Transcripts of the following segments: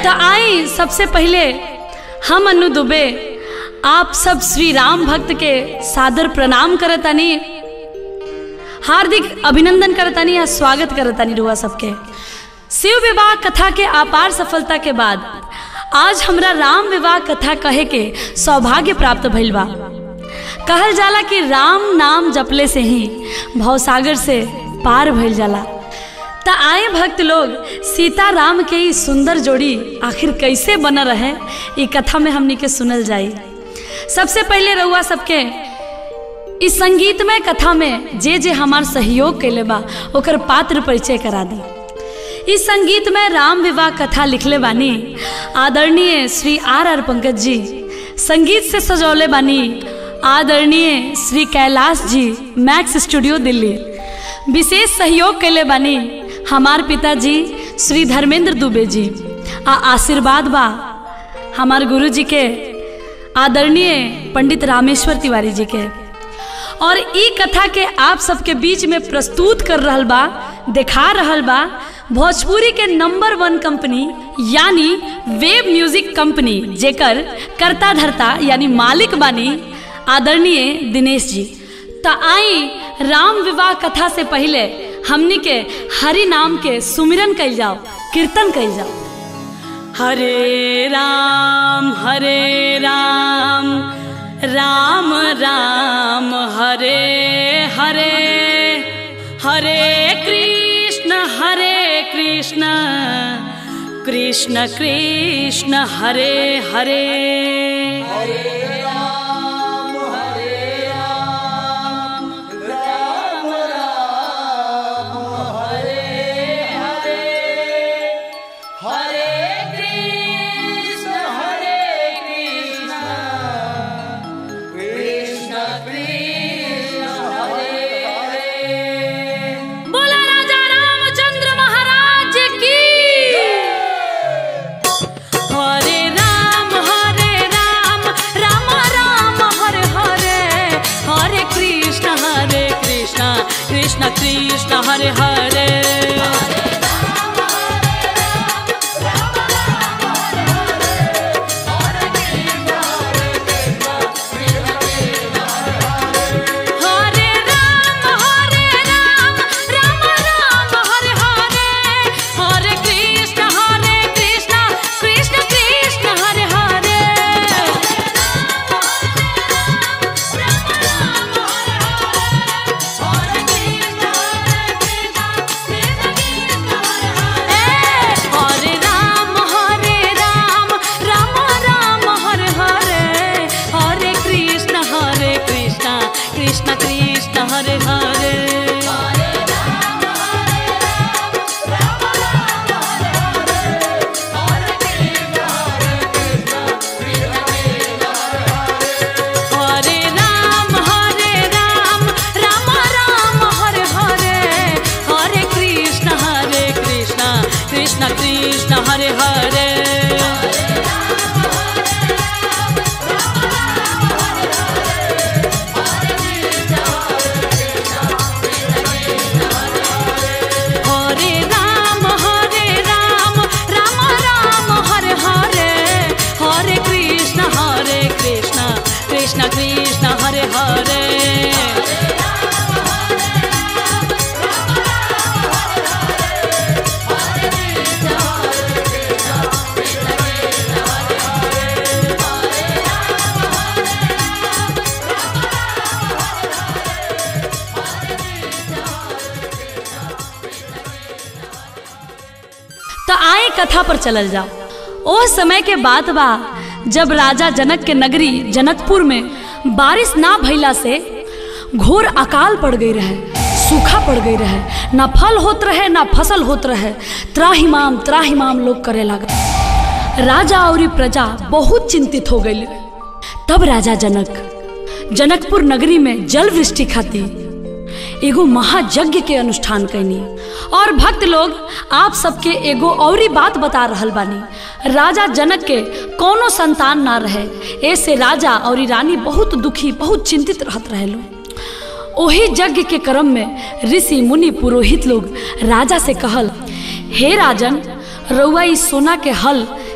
तो आई सबसे पहले हम अनु दुबे आप सब श्री राम भक्त के सादर प्रणाम करतानी हार्दिक अभिनंदन करतानी या स्वागत करतानी रुआ सबके शिव विवाह कथा के अपार सफलता के बाद आज हमरा राम विवाह कथा कहे के सौभाग्य प्राप्त भइल बा कहल जाला कि राम नाम जपले से ही भवसागर से पार भइल जाला त आए भक्त लोग सीता राम के ई सुंदर जोड़ी आखिर कैसे बन रहे ई कथा में हमनी के सुनल जाई सबसे पहले रउआ सबके इस संगीतमय कथा में जे जे हमार सहयोग कैले बा ओकर पात्र परिचय करा दी इस संगीत में राम विवाह कथा लिखले बानी आदरणीय श्री आर आर पंकज जी संगीत से सजौले बानी आदरणीय श्री कैलाश जी मैक्स स्टूडियो दिल्ली विशेष सहयोग कैले बानी हमार पिताजी श्री धर्मेंद्र दुबे जी आ आशीर्वाद बा हमार गुरु जी के आदरणीय पंडित रामेश्वर तिवारी जी के और ई कथा के आप सबके बीच में प्रस्तुत कर रहल बा दिखा रहल बा भोजपुरी के नंबर वन कंपनी यानी वेब म्यूजिक कंपनी जेकर कर्ता धर्ता यानी मालिक बानी आदरणीय दिनेश जी त आई राम विवाह कथा से पहले हमनी के हरि नाम के सुमिरन कइल जाओ कीर्तन कइल जाओ हरे राम हरे राम राम राम हरे हरे हरे कृष्ण हरे कृष्ण कृष्ण कृष्ण हरे हरे बोला राजा रामचंद्र महाराज की हरे राम हरे राम राम राम हरे हरे हरे कृष्ण हरे कृष्ण कृष्ण कृष्ण हरे हरे हरे राम हरे राम राम राम हरे हरे हरे कृष्ण हरे कृष्ण कृष्ण कृष्ण हरे हरे हरे राम हरे राम राम राम हरे हरे हरे कृष्ण हरे कृष्ण कृष्ण कृष्ण हरे हरे हरे राम हरे राम राम राम हरे हरे हरे कृष्ण हरे कृष्ण कृष्ण कृष्ण हरे हरे हरे राम हरे राम राम राम हरे हरे हरे कृष्ण हरे कृष्ण कृष्ण कृष्ण हरे हरे तो आए कथा पर चलल जाओ ओ समय के बात बा जब राजा जनक के नगरी जनकपुर में बारिश ना भइला से घोर अकाल पड़ गई रहे सूखा पड़ गई रहे ना फल होत रहे ना फसल होत रहे त्राहिमाम त्राहिमाम लोग करे लगा राजा और प्रजा बहुत चिंतित हो गई तब राजा जनक जनकपुर नगरी में जल वृष्टि खाती एगो महायज्ञ के अनुष्ठान कैनी और भक्त लोग आप सबके एगो औरी बात बता रहल बानी राजा जनक के कोनो संतान ना रहे ऐसे राजा और रानी बहुत दुखी बहुत चिंतित रहत रहे लोग ओही यज्ञ के क्रम में ऋषि मुनि पुरोहित लोग राजा से कहल हे राजन रउआ ई सोना के हल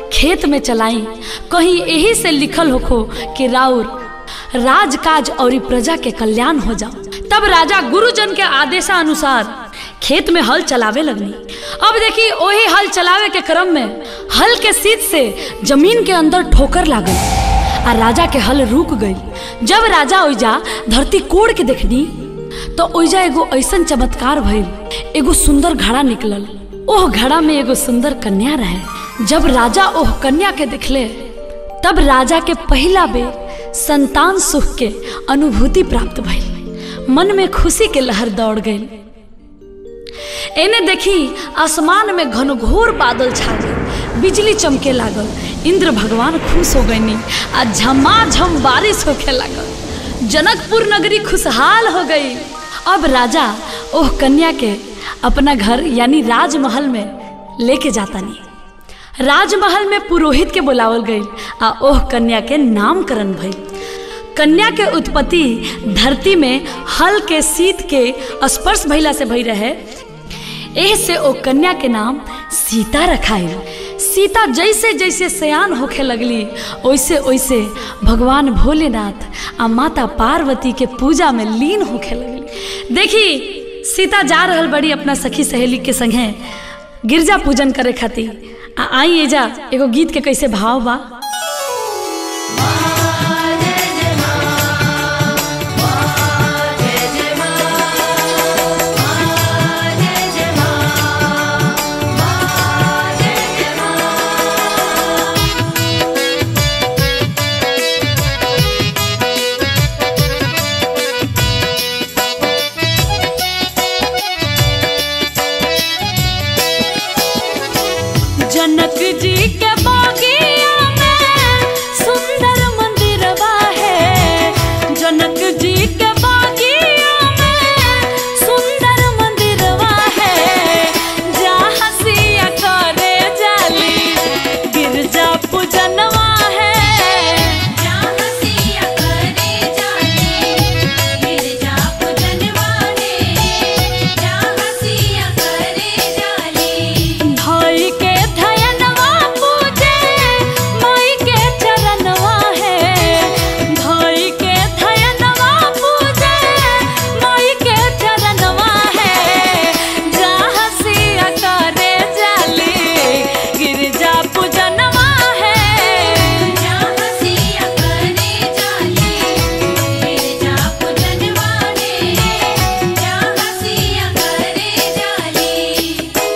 खेत में चलाई कहीं यही से लिखल होखो कि राउर राजकाज और प्रजा के कल्याण हो जाओ तब राजा गुरुजन के आदेशानुसार खेत में हल चलावे लगनी अब देखी वही हल चलावे के क्रम में हल के सीध से जमीन के अंदर ठोकर लागल आ राजा के हल रुक गई जब राजा ओइजा धरती कोड़ के देखनी तो ओइजा एगो ऐसन चमत्कार भइल एगो सुंदर घड़ा निकलल ओह घड़ा में एगो सुंदर कन्या रहे जब राजा ओह कन्या के देखले तब राजा के पहला बेर संतान सुख के अनुभूति प्राप्त भइल मन में खुशी के लहर दौड़ गई एने देखी आसमान में घनघोर बादल छा गए बिजली चमके लागल इंद्र भगवान खुश हो गईनी आ झमाझम बारिश होखे लागल जनकपुर नगरी खुशहाल हो गई अब राजा ओह कन्या के अपना घर यानी राजमहल में लेके जाता नहीं राजमहल में पुरोहित के बुलावल गई आ ओह कन्या के नामकरण भइल कन्या के उत्पत्ति धरती में हल के शीत के स्पर्श भइला से भई रहे एह से ओ कन्या के नाम सीता रखाइल सीता जैसे जैसे सयान होखे लगली वैसे वैसे भगवान भोलेनाथ आ माता पार्वती के पूजा में लीन होखे लगली देखी सीता जा रहल बड़ी अपना सखी सहेली के संगे गिरजा पूजन करे खातिर आ आई एजा एगो गीत के कैसे भाव बा जनक जी के बागिया में सुंदर मंदिरवा है जनक जी के बागिया में सुंदर मंदिरवा है जहाँ सिया करे जाली गिरजा पूजनवा है जहाँ सिया करे जाली गिरजा पूजनवा है जहाँ सिया करे जाली भाई के धयनवा पूजे माई के चरणवा है भाई के धयनवा पूजे माई के चरणवा है जहाँ सिया करे जाली गिरजा पूजनवा है जहाँ सिया करे जाली गिरजा पूजनवा है जहाँ सिया करे जाली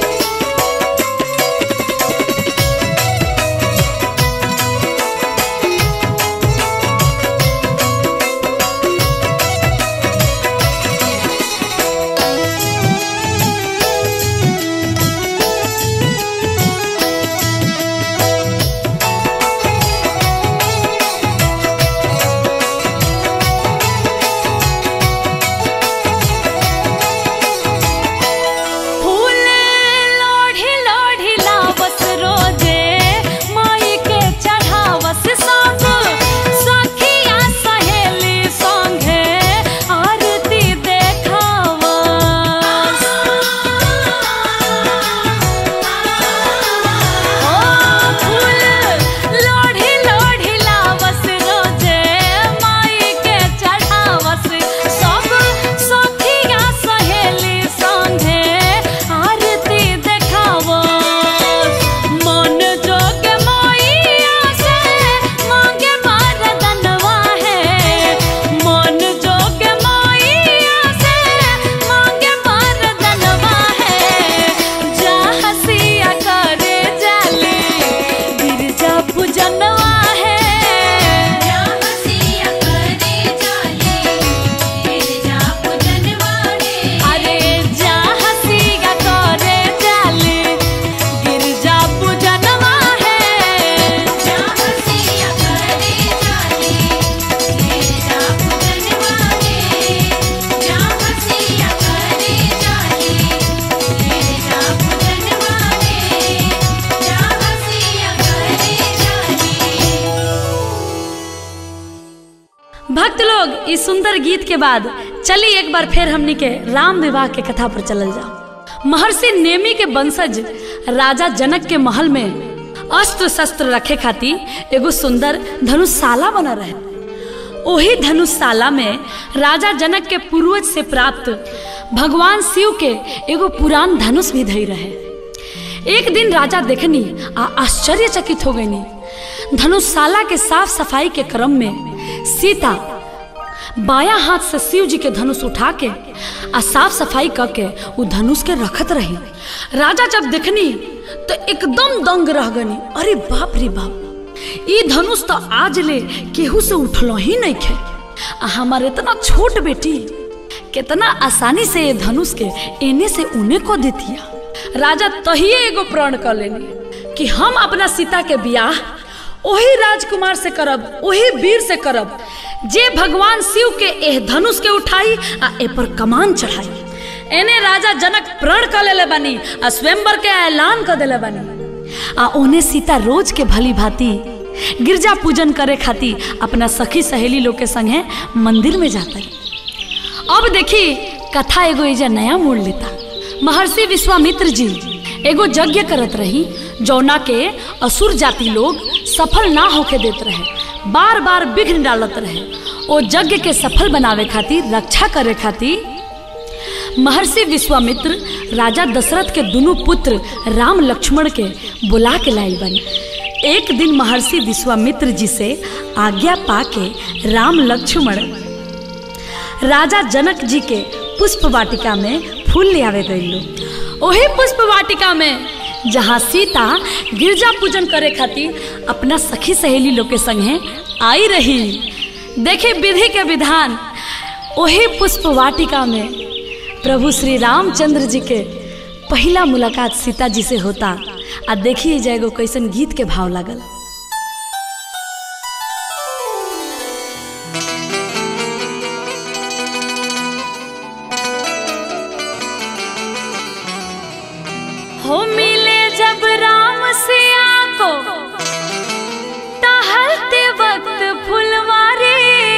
फूल लोढ़ी लोढ़ी लावस रोजे माई के चढ़ावस सब सखिया सहेली संगे आरती देखावस ओ फूल लोढ़ी लोढ़ी लावस रोजे माई के चढ़ावस सब सखिया सहेली संगे आरती देखावस मन जोग मैया से मांगे मरदनवा है मन जोग मैया से मांगे मरदनवा है जहाँ सिया करे जाली गिरजा पूजनवा है जहाँ सिया करे जाली गिरजा पूजनवा है अरे जहाँ सिया करे जाली गिरजा पूजनवा है जहाँ सिया करे जाली गिरजा पूजनवा है जहाँ सिया करे जाली गिरजा पूजनवा है जहाँ सिया करे जाली भक्त लोग इस सुंदर गीत के बाद चली एक बार फिर हमनी के राम विवाह के कथा पर चलल जाओ महर्षि नेमी के वंशज राजा जनक के महल में अस्त्र शस्त्र रखे खातिर एगो सुंदर धनुषशाला बना रहे ओही धनुषशाला में राजा जनक के पूर्वज से प्राप्त भगवान शिव के एगो पुरान धनुष भी धई रहे एक दिन राजा देखनी आ आश्चर्यचकित हो गईनी धनुषशाला के साफ सफाई के क्रम में सीता बाया हाथ से शिव जी के धनुष उठा के आ साफ सफाई करके वो धनुष के रखत रही राजा जब देखनी तो एकदम दंग रह गनी अरे बाप रे बाप ई धनुष तो आज ले केहू से उठलो ही नहीं खे आ हमारे इतना छोट बेटी कितना आसानी से ये धनुष के एने से उने को देतिया राजा तहिए एगो प्रण कर लेनी कि हम अपना सीता के बियाह ओही राजकुमार से करब ओही वीर से करब जे भगवान शिव के एह धनुष के उठाई आ ए पर कमान चढ़ाई एने राजा जनक प्रण कर लेले बानी आ स्वयंवर के ऐलान कर देले बानी आ ओने सीता रोज के भली भांति गिरजा पूजन करे खातिर अपना सखी सहेली लोग के संगे मंदिर में जाता अब देखी कथा एगो एजा नया मोड़ लेता महर्षि विश्वामित्र जी एगो यज्ञ करत रही जौना के असुर जाति लोग सफल ना होके देत रहे बार बार विघ्न डालत रहे ओ यज्ञ के सफल बनावे खातिर रक्षा करे खातिर महर्षि विश्वामित्र राजा दशरथ के दोनों पुत्र राम लक्ष्मण के बुला के लाइल बनी एक दिन महर्षि विश्वामित्र जी से आज्ञा पाके राम लक्ष्मण राजा जनक जी के पुष्प वाटिका में फूल ले आवे गईलो ओही पुष्प वाटिका में जहाँ सीता गिरजा पूजन करे खातिर अपना सखी सहेली लोग के संगे आई रही देखे विधि के विधान ओही पुष्प वाटिका में प्रभु श्री रामचंद्र जी के पहला मुलाकात सीता जी से होता आ देखिए जाएगो कैसन गीत के भाव लागल हो मिले जब राम सिया को टहलते वक्त फुलवारी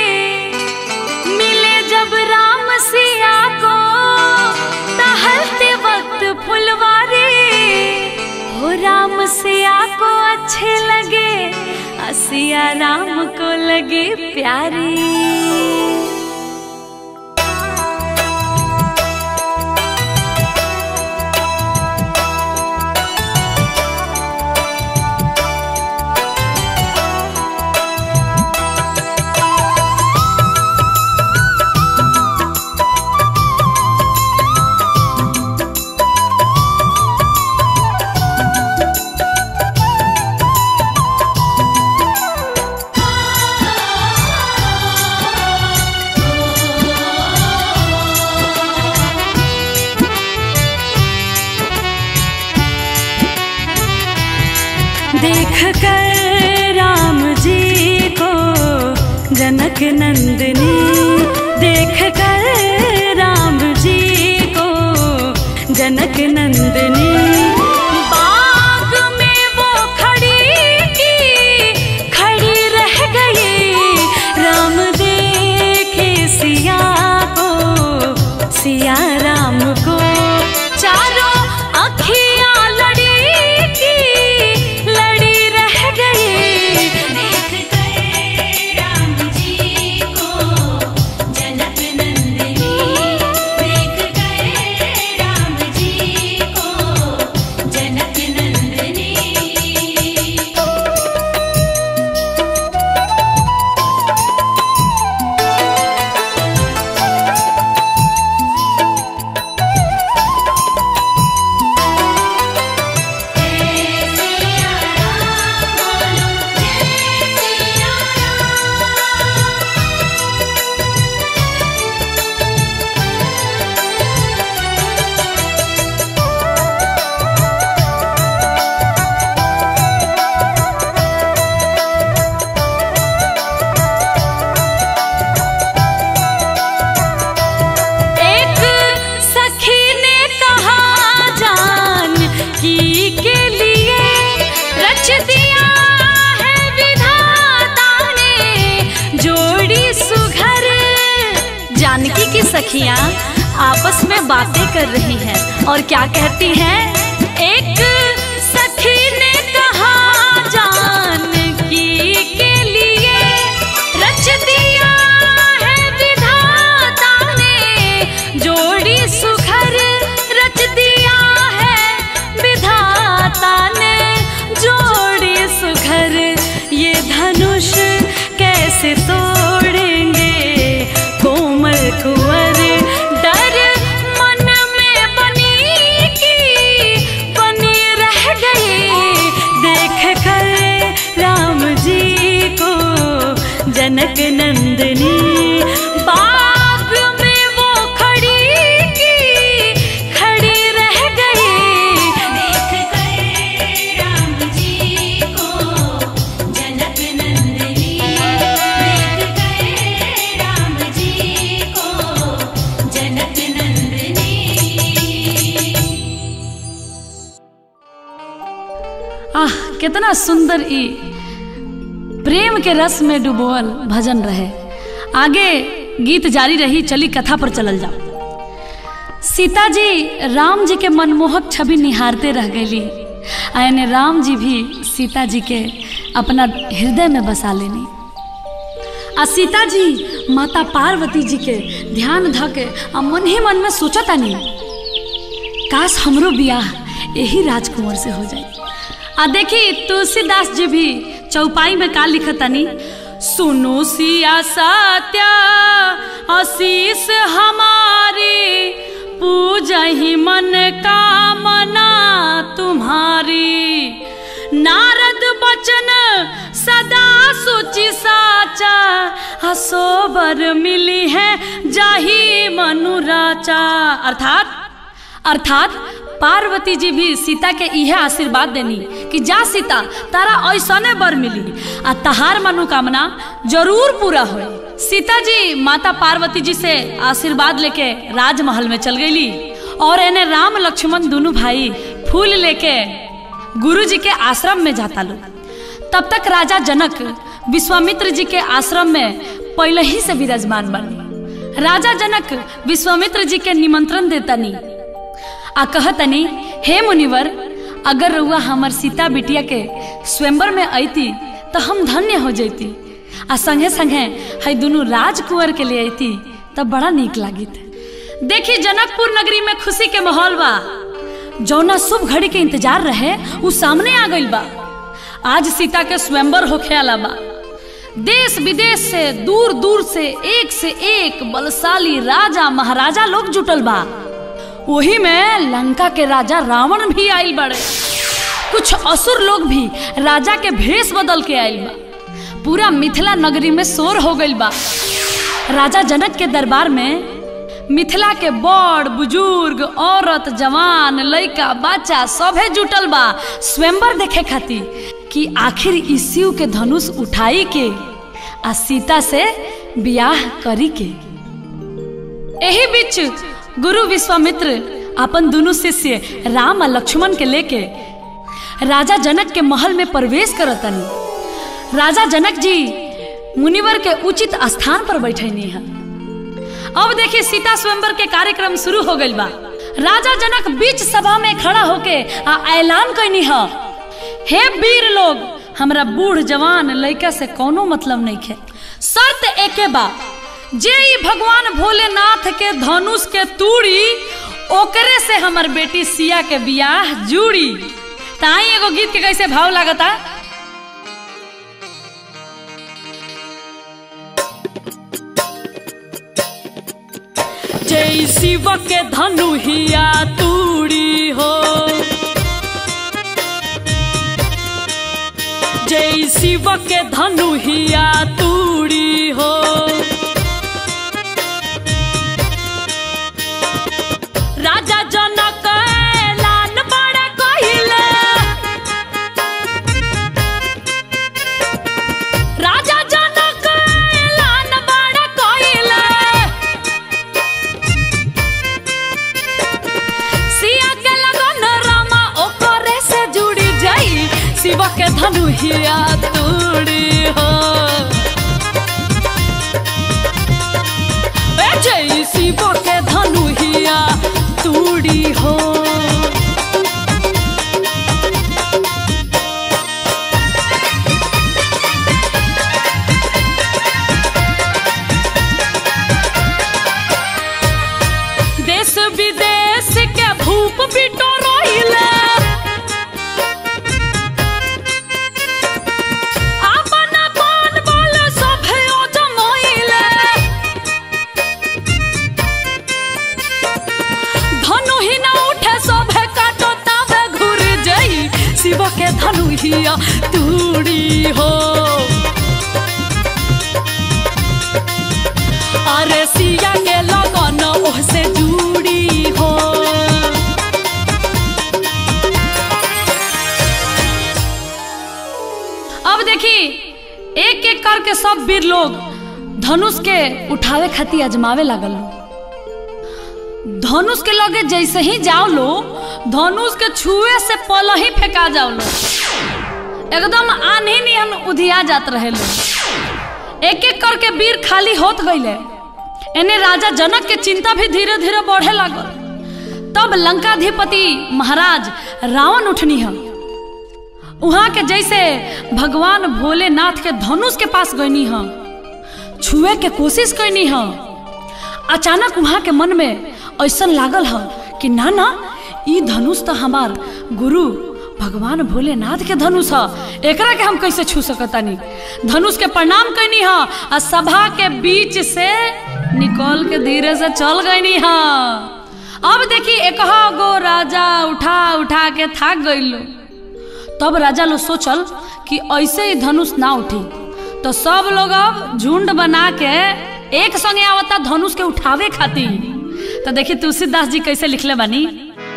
मिले जब राम सिया को टहलते वक्त फुलवारी हो राम सिया को अच्छे लगे सिया राम को लगे प्यारी देख कर राम जी को जनक नंदनी देख कर राम जी को जनक नंदनी बाग में वो खड़ी की खड़ी रह गई राम देखे सिया को सिया राम को चारों अखियां लड़ी की लड़ी रह गई देख कर राम जी को जनक नंदिनी देख कर राम जी को जनक नंदिनी सिया राम बोलो जय सिया राम एक सखी ने कहा जान की के लिए रच दिया है विधाता ने जोड़ी सुघर जानकी की सखियां आपस में बातें कर रही हैं और क्या कहती हैं एक सखी ने कहा कितना सुंदर ई प्रेम के रस में डुबोल भजन रहे आगे गीत जारी रही चली कथा पर चलल जाओ सीता जी राम जी के मनमोहक छवि निहारते रह गईली आने राम जी भी सीता जी के अपना हृदय में बसा लेनी आ सीता जी माता पार्वती जी के ध्यान ध के आ मन ही मन में सोचतानी काश हमरो बियाह यही राजकुंवर से हो जाए आ देखी तुलसीदास जी भी चौपाई में का लिखतनी सुनो सिया सत्या आशीष हमारी पूजा ही मन कामना तुम्हारी नारद बचन सदा सुचि साचा हसोबर मिली है जाही मनुराचा अर्थात अर्थात पार्वती जी भी सीता के इहे आशीर्वाद देनी कि जा सीता तारा ऐसने बर मिली आ तहार मनोकामना जरूर पूरा होई सीता जी माता पार्वती जी से आशीर्वाद लेके राजमहल में चल गईली और एने राम लक्ष्मण दोनों भाई फूल लेके गुरु जी के आश्रम में जाता लो तब तक राजा जनक विश्वामित्र जी के आश्रम में पहले ही से विराजमान बनी राजा जनक विश्वामित्र जी के निमंत्रण देतनी आ कहतनी हे मुनिवर अगर रउआ हमर सीता बिटिया के स्वयंवर में अती तो हम धन्य हो जैती आ संगे संगे है दोनों राजकुंवर के लिए अती तब बड़ा नीक लागित देखी जनकपुर नगरी में खुशी के माहौल बा जौना शुभ घड़ी के इंतजार रहे उ सामने आ गइल बा आज सीता के स्वयंवर होखे आला बा देश विदेश से दूर दूर से एक से एक बलशाली राजा महाराजा लोग जुटल बा वही में लंका के राजा रावण भी आइल बड़े कुछ असुर लोग भी राजा के भेष बदल के आइल बा पूरा मिथिला नगरी में शोर हो गइल बा राजा जनक के दरबार में मिथिला के बड़ बुजुर्ग औरत जवान लड़का बच्चा सभे जुटल बा स्वयंवर देखे खातिर कि आखिर ई शिव के धनुष उठाई के आ सीता से बियाह करी के एही बीच गुरु विश्वामित्र अपन दोनों शिष्य राम और लक्ष्मण के लेके राजा जनक के महल में प्रवेश करतनी राजा जनक जी मुनिवर के उचित स्थान पर बैठनी है अब देखिए सीता स्वयंवर के कार्यक्रम शुरू हो गइल बा राजा जनक बीच सभा में खड़ा होके आ ऐलान कैनी है हे वीर लोग हमरा बूढ़ जवान लड़का से कोनो मतलब नहीं है शर्त एके बा जे ई भगवान भोलेनाथ के धनुष के तूड़ी ओकरे से हमर बेटी सिया के बियाह जुड़ी ताई एगो गीत के कैसे भाव लागता जय शिव के धनु हिया तूड़ी हो जय शिव के धनु हिया तूड़ी हो राजा जनक ऐलान बड़े कहिले राजा जनक ऐलान बड़े कहिले सिया के लगन रामा ओकरे से जुड़ी जाई शिव के धनु हिया तूड़ी हो ए जय शिव के धनु हिया तूड़ी हो देश विदेश के भूप बिटो रोइले आपन अपन बल सभे जमोइले धनु ही न उठे सभे काटो तावे घुर जाई शिव के धनु हिया तूड़ी हो अरे सिया के लगन ओह से जुड़ी हो अब देखी एक एक करके सब वीर लोग धनुष के उठावे खातिर अजमावे लागल लो धनुष के लगे जैसे ही जाओ लो धनुष के छुए से पल ही फेंका जाओ लो एकदम आन्ही निहन उधिया जात रहे लोग एक एक करके वीर खाली होत गईले एने राजा जनक के चिंता भी धीरे धीरे बढ़े लागल तब लंकाधिपति महाराज रावण उठनी है वहां के जैसे भगवान भोलेनाथ के धनुष के पास गईनी है छुए के कोशिश करनी है अचानक वहां के मन में ऐसा लागल है कि ना ना ई धनुष तो हमार गुरु भगवान भोलेनाथ के धनुष है एकरा के हम कैसे छू सकतानी धनुष के प्रणाम करनी है आ सभा के बीच से निकल के धीरे से चल गईनी है अब देखी एक गो राजा उठा उठा के थाक गईलो तब राजा लोग सोचल कि ऐसे ही धनुष ना उठी तो सब लोग अब झुंड बना के एक संगे आवता धनुष के उठावे खातिर तो देखिए तुलसीदास जी कैसे लिखले बानी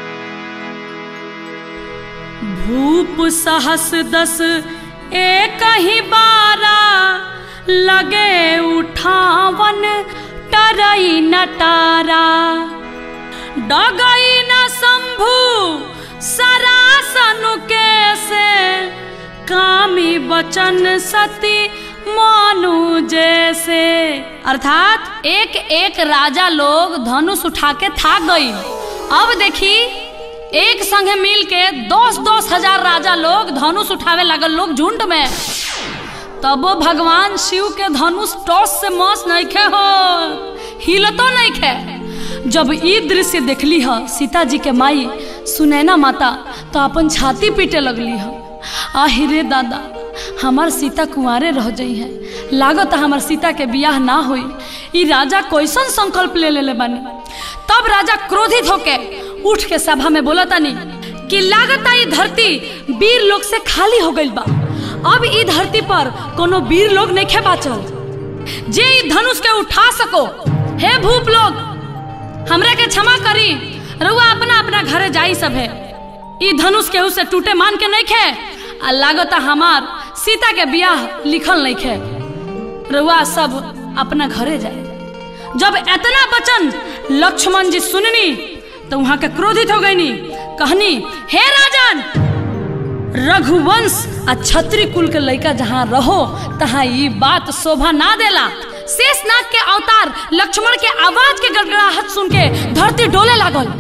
भूप सहस दस एक ही बारा लगे उठावन टरई नटारा डगई न शंभु सरासनु के से कामी बचन सती मानु जैसे अर्थात एक एक राजा लोग धनुष उठा के थाक गई अब देखी एक संगे मिल के दस दस हजार राजा लोग धनुष उठावे लागल लोग झुंड में तबो भगवान शिव के धनुष टॉस से मस नहीं खे हो हिलतो नहीं खे जब ई दृश्य देखली ह सीता जी के माई सुनैना माता तो अपन छाती पीटे लगली ह आहिरे दादा हमार सीता कुंवारे रह जाई है लागत हमार सीता के बियाह ना होई ई राजा कैसन संकल्प ले लेले बानी तब राजा क्रोधित होके उठ के सभा में बोला तानी कि लागत ई धरती वीर लोग से खाली हो गइल बा अब ई धरती पर कोनो वीर लोग नहीं खे बाचल जे ई धनुष के उठा सको हे भूप लोग हमरा के क्षमा करी रउआ अपना अपना घरे जाई सब है ई धनुष केहू से टूटे मान के नहीं खे आ लागत हमार सीता के बियाह लिखल नहीं खे रउआ सब अपना घरे जाए जब इतना वचन लक्ष्मण जी सुननी तो वहां के क्रोधित हो गईनी कहनी हे राजन रघुवंश आ छत्री कुल के लड़का जहाँ रहो तहाँ ई बात शोभा ना देला शेषनाग के अवतार लक्ष्मण के आवाज के गड़गड़ाहट सुन के धरती डोले लागल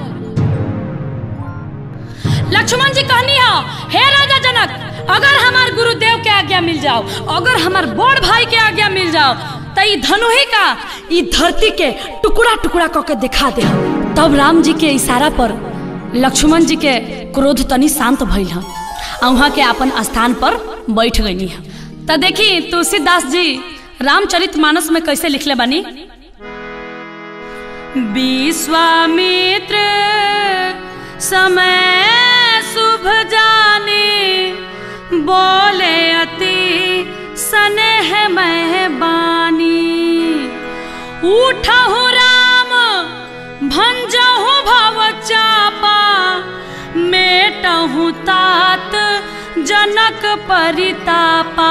लक्ष्मण जी कहनी है हे राजा जनक अगर हमार गुरुदेव के आज्ञा मिल जाओ अगर हमार बड़ भाई के आज्ञा मिल जाओ तो ई धनुही का ई धरती के टुकड़ा टुकड़ा करके दिखा दे तब राम जी के इशारा पर लक्ष्मण जी के क्रोध तनी शांत भइल है आ वहाँ के अपन स्थान पर बैठ गई है तो देखी तुलसीदास जी रामचरित मानस में कैसे लिखले बानी विश्वामित्र समय शुभ जाने बोले अति स्नेह मेहबानी उठहु राम भंजहु भव चापा मेटहु तात जनक परितापा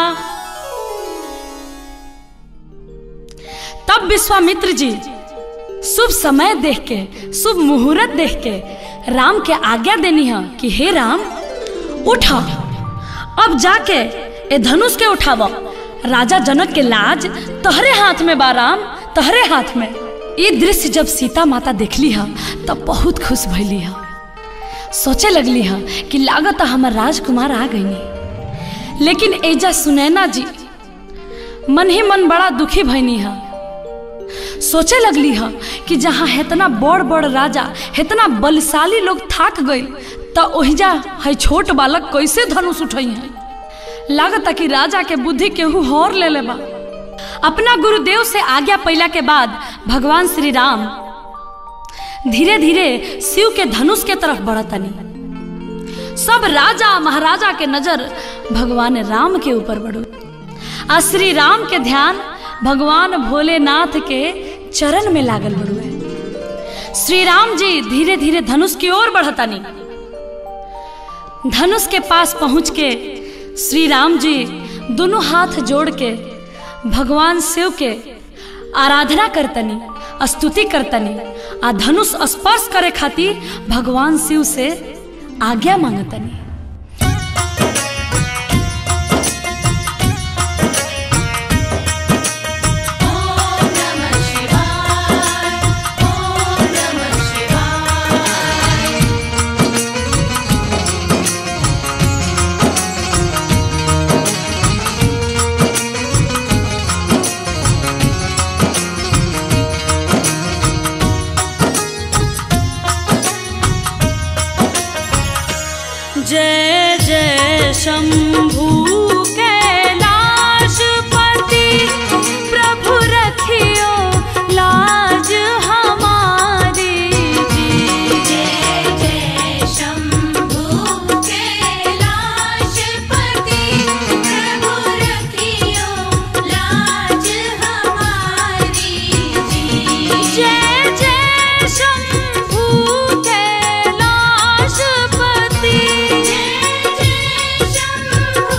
तब विश्वामित्र जी शुभ समय देख के शुभ मुहूर्त देख के राम के आज्ञा देनी है कि हे राम उठा अब जाके ए धनुष के उठाव राजा जनक के लाज तहरे हाथ में बा राम तहरे हाथ में ये दृश्य जब सीता माता देखली है तब बहुत खुश भैली है सोचे लगली है कि लागत हमार राजकुमार आ गई लेकिन एजा सुनैना जी मन ही मन बड़ा दुखी भैनी है सोचे लगली है कि जहाँ इतना बड़ बड़ राजा इतना बलशाली लोग थाक गई तो ओहिजा है छोट बालक कैसे धनुष उठई है लागत कि राजा के बुद्धि केहू हौर ले ले बा अपना गुरुदेव से आज्ञा पैला के बाद भगवान श्री राम धीरे धीरे शिव के धनुष के तरफ बढ़तनी सब राजा महाराजा के नजर भगवान राम के ऊपर बढ़ो आ श्री राम के ध्यान भगवान भोलेनाथ के चरण में लागल बड़ुए श्री राम जी धीरे धीरे धनुष की ओर बढ़तानी धनुष के पास पहुंच के श्री राम जी दोनों हाथ जोड़ के भगवान शिव के आराधना करतनी स्तुति करतनी आ धनुष स्पर्श करे खातिर भगवान शिव से आज्ञा मांगतनी जय जय शंभू कैलाशपति प्रभु रखियो लाज हमारी जी जय जय शंभु कैलाशपति प्रभु रखियो लाज हमारी जी जय जय शंभू कैलाशपति जय जय शंभु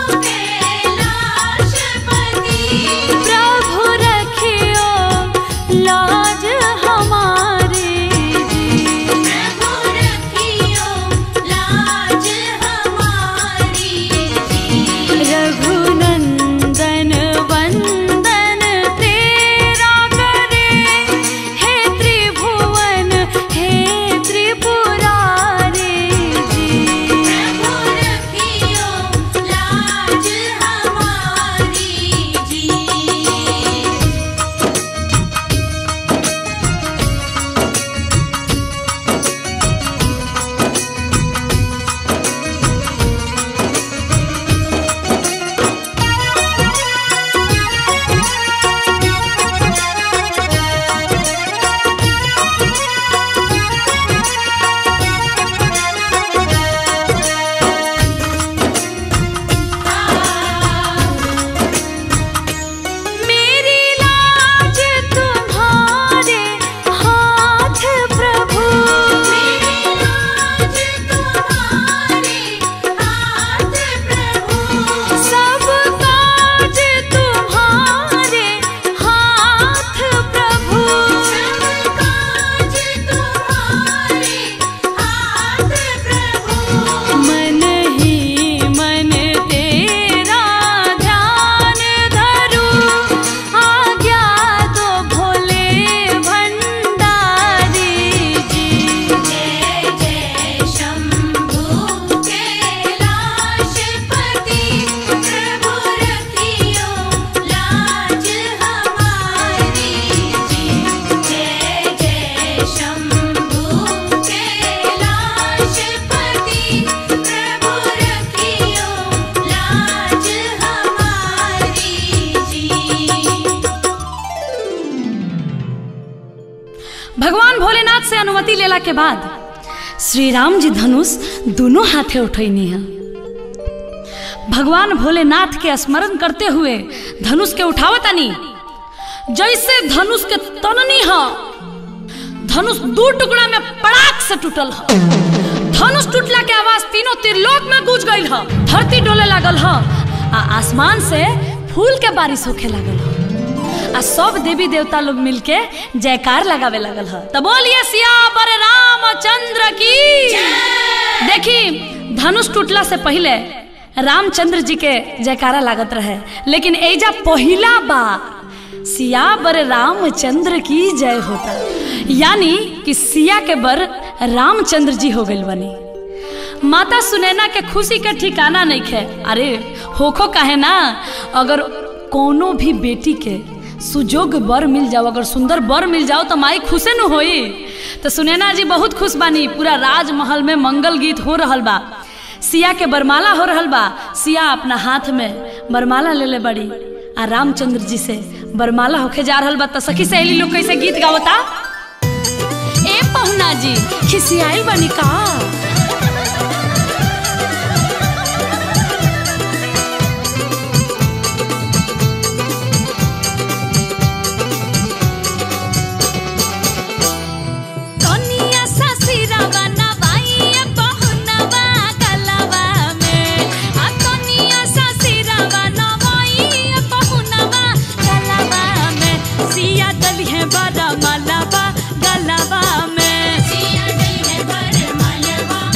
कैलाशपति प्रभु रखियो लाज हमारी जी प्रभु रखियो लाज हमारी जी रघुनंदन वंदन तेरा करे हे त्रिभुवन हे त्रिपुरारी जी प्रभु रखियो लाज हमारी जी मेरी लाज तुम्हारे हाथ प्रभु मेरी लाज तुम्हारे हाथ प्रभु सब काज तुम्हारे हाथ प्रभु सब काज तुम्हारे हाथ प्रभु मन ही मन तेरा ध्यान धरू आज्ञा दो भोले भंडारी जी जय जय शंभु कैलाशपति प्रभु रखियो लाज हमारी जी जय जय शंभु कैलाशपति प्रभु रखियो लाज हमारी जी भगवान भोलेनाथ से अनुमति लेला के बाद श्री राम जी धनुष दोनों हाथे उठैनी है भगवान भोलेनाथ के स्मरण करते हुए धनुष के उठावतानी जैसे धनुष के तननी है धनुष दू टुकड़ा में पड़ाक से टूटल है धनुष टूटला के आवाज तीनों त्रिलोक में गूंज गई है धरती डोले लागल है आ आसमान से फूल के बारिश होखे लागल है आ सब देवी देवता लोग मिलके जयकार लगावे लगल है तो बोलिए सियावर रामचंद्र की देखी धनुष टूटला से पहले रामचंद्र जी के जयकारा लागत रहे लेकिन एजा पहिला बार सियावर रामचंद्र की जय होता यानी कि सिया के बर रामचंद्र जी हो गइल बनी माता सुनैना के खुशी के ठिकाना नहीं खे अरे होखो काहे ना अगर कोनो भी बेटी के सुजोग बर मिल जाओ अगर सुंदर बर मिल जाओ तो माई खुशे न होई तो सुनैना जी बहुत खुश बानी पूरा राजमहल में मंगल गीत हो रहल बा सिया के बरमाला हो रहल बा सिया अपना हाथ में बरमाला ले ले बड़ी आ रामचंद्र जी से बरमाला होके जा रहल बा तो सखी सहेली लोग कैसे गीत गावता ए पहुना जी खिसियाई बनी का कनिया ससुरवा नवाइया पहुनवा गलवा में आ कनिया ससुरवा नवाइया पहुनवा गलवा में सिया दलिहे बड़ा मलवा गलवा में सिया गई है बर मलवा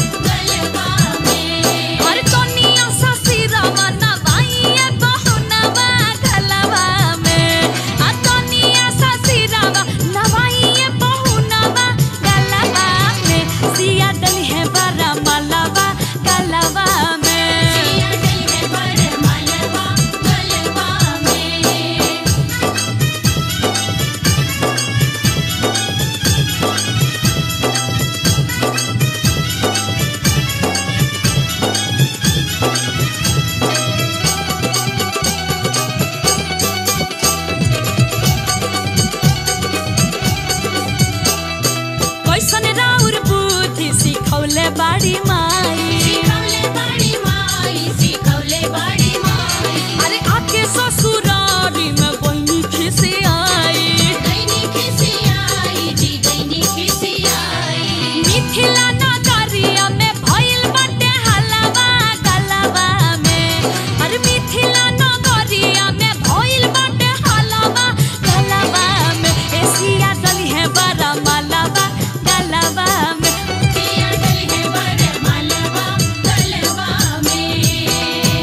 माई सिखौले बड़ी माई सिखौले बड़ी माई अरे आके ससुरारी में बहनी खिसे आई दैनी खिसियाई जी दैनी खिसियाई मिथिला नगरिया में भइल बाटे हलवा गलवा में अरे मिथिला नगरिया में भइल बाटे हलवा गलवा में एसिया दली है बड़ा मलवा गलवा में पिया डली है बर मालवा गलवा में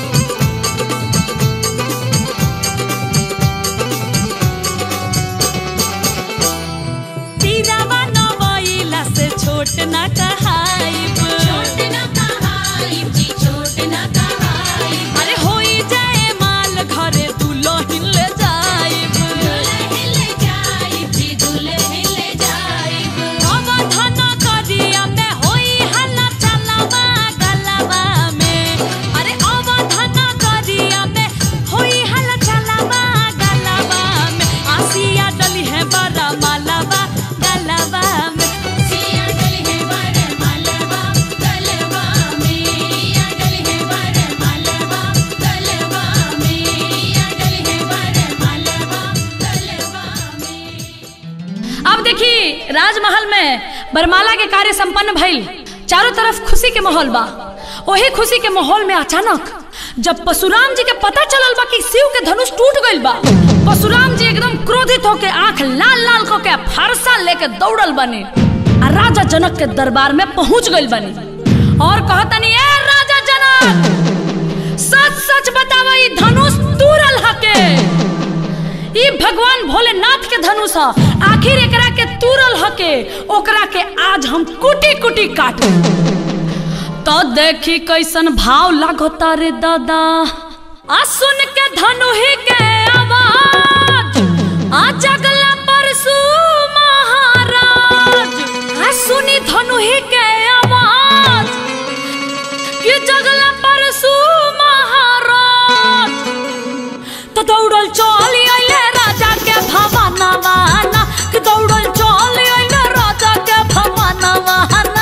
तीरावा नवइला से छोट न कहाइब छोट न कहाई जी छोट न कहाई अरे होई जाए माल घरे दुल्हन ले जाइब दुल्हन ले जाई जी दुल्हन ले जाई अवधान करिया में होई हल्ला चलवा गलवा में अरे अवधान करिया में होई हल्ला चलवा गलवा में आसिया डली है बड़ा मालवा गलवा में सिया डली है बर मालवा गलवा में पिया डली है बर मालवा गलवा में पिया डली है बर मालवा गलवा में अब देखी राजमहल में बरमाला के कार्य संपन्न भइल चारों तरफ खुशी के माहौल बा वही खुशी के माहौल में अचानक जब परशुराम जी के पता चलल बा कि शिव के धनुष टूट गइल बा परशुराम जी एकदम क्रोधित होके आंख लाल लाल को के फरसा लेके दौड़ल बने आ राजा जनक के दरबार में पहुंच गइल बने और कहतनी ए राजा जनक सच सच बतावा ई धनुष तूरल हके ई भगवान भोलेनाथ के धनुष ह आखिर एकरा के तुरल हके ओकरा के आज हम कुटी कुटी काटू तो देखी कैसन भाव लागता रे दादा आ सुन के धनुही के आवाज आ जगला परसु महाराज आ सुनी धनुही के आवाज कि जगला परसु महाराज तो दौड़ल चल अइले राजा के भवनवाना कि दौड़ल चल अइले राजा के भवनवाना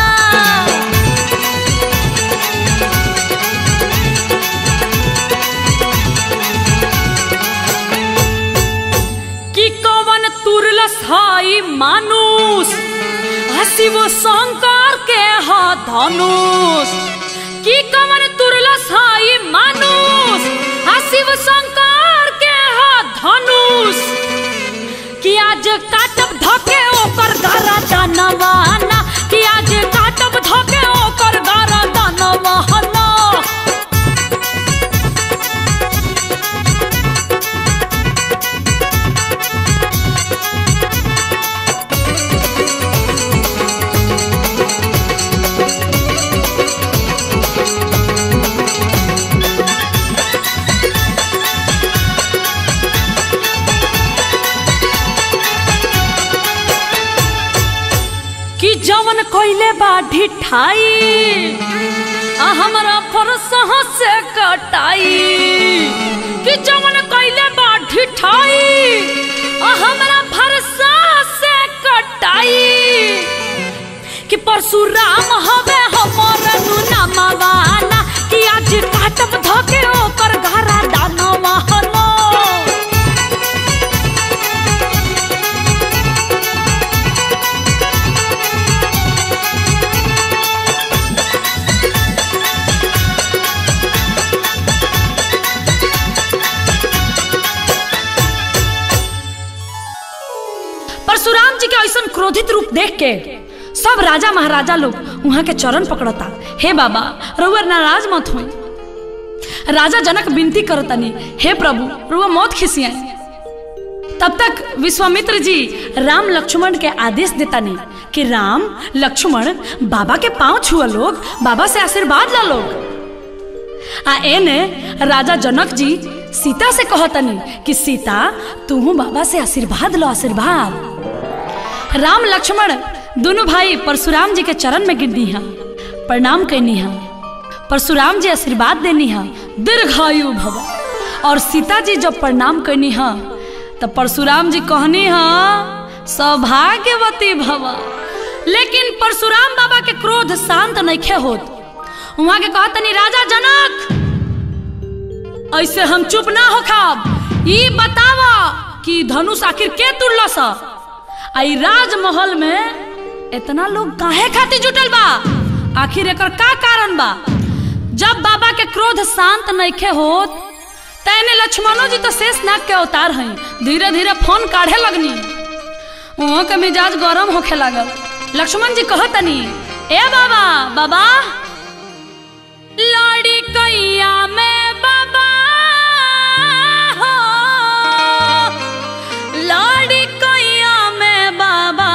कि कवन तुरलस हाई मानुष आ शिव शंकर के हा धनुष कि कवन तुरलस हाई मानुष आ शिव शंकर के हा धनुष कि आज काटब धके ओकर गरा दानवाना कि आज काटब धके ओकर गरा दानवाना कि जवन कोइले बा ढिठाई आ हमरा फरसह से कटाई कि जवन कोइले बा ढिठाई आ हमरा फरसह से कटाई कि परशुराम हवे हमर नुनामावाना कि आज काटब धके ओकर घरा दानवाहना परशुराम जी के ऐसा क्रोधित रूप देख के सब राजा महाराजा लोग वहां के चरण पकड़ता हे बाबा रउआ नाराज मत हुई राजा जनक विनती करतनी हे प्रभु रुआ मौत खिसियाई तब तक विश्वामित्र जी राम लक्ष्मण के आदेश देतानी कि राम लक्ष्मण बाबा के पांव छुआ लोग बाबा से आशीर्वाद ला लोग आ एने राजा जनक जी सीता से कहतनी कि सीता तू बाबा से आशीर्वाद लो आशीर्वाद राम लक्ष्मण दोनों भाई परशुराम जी के चरण में गिरनी हा प्रणाम कैनी हा परशुराम जी आशीर्वाद देनी हा दीर्घायु भव और सीता जी जब प्रणाम कैनी हा तब परशुराम जी कहनी हा सौभाग्यवती भव लेकिन परशुराम बाबा के क्रोध शांत नइखे होत वहां के कहतनी राजा जनक ऐसे हम चुप ना हो खाब ई बतावा कि धनुष आखिर के तुड़लस आई राजमहल में इतना लोग काहे खातिर जुटल बा आखिर एकर का कारण बा जब बाबा के क्रोध शांत नइखे होत तैने लक्ष्मणो जी तो शेष नाग के अवतार हैं धीरे धीरे फोन काढ़े लगनी वहाँ के मिजाज गरम होखे लागल लक्ष्मण जी कहतनी ए बाबा बाबा लड़ी कैया में बाबा हो लड़ी कैया में बाबा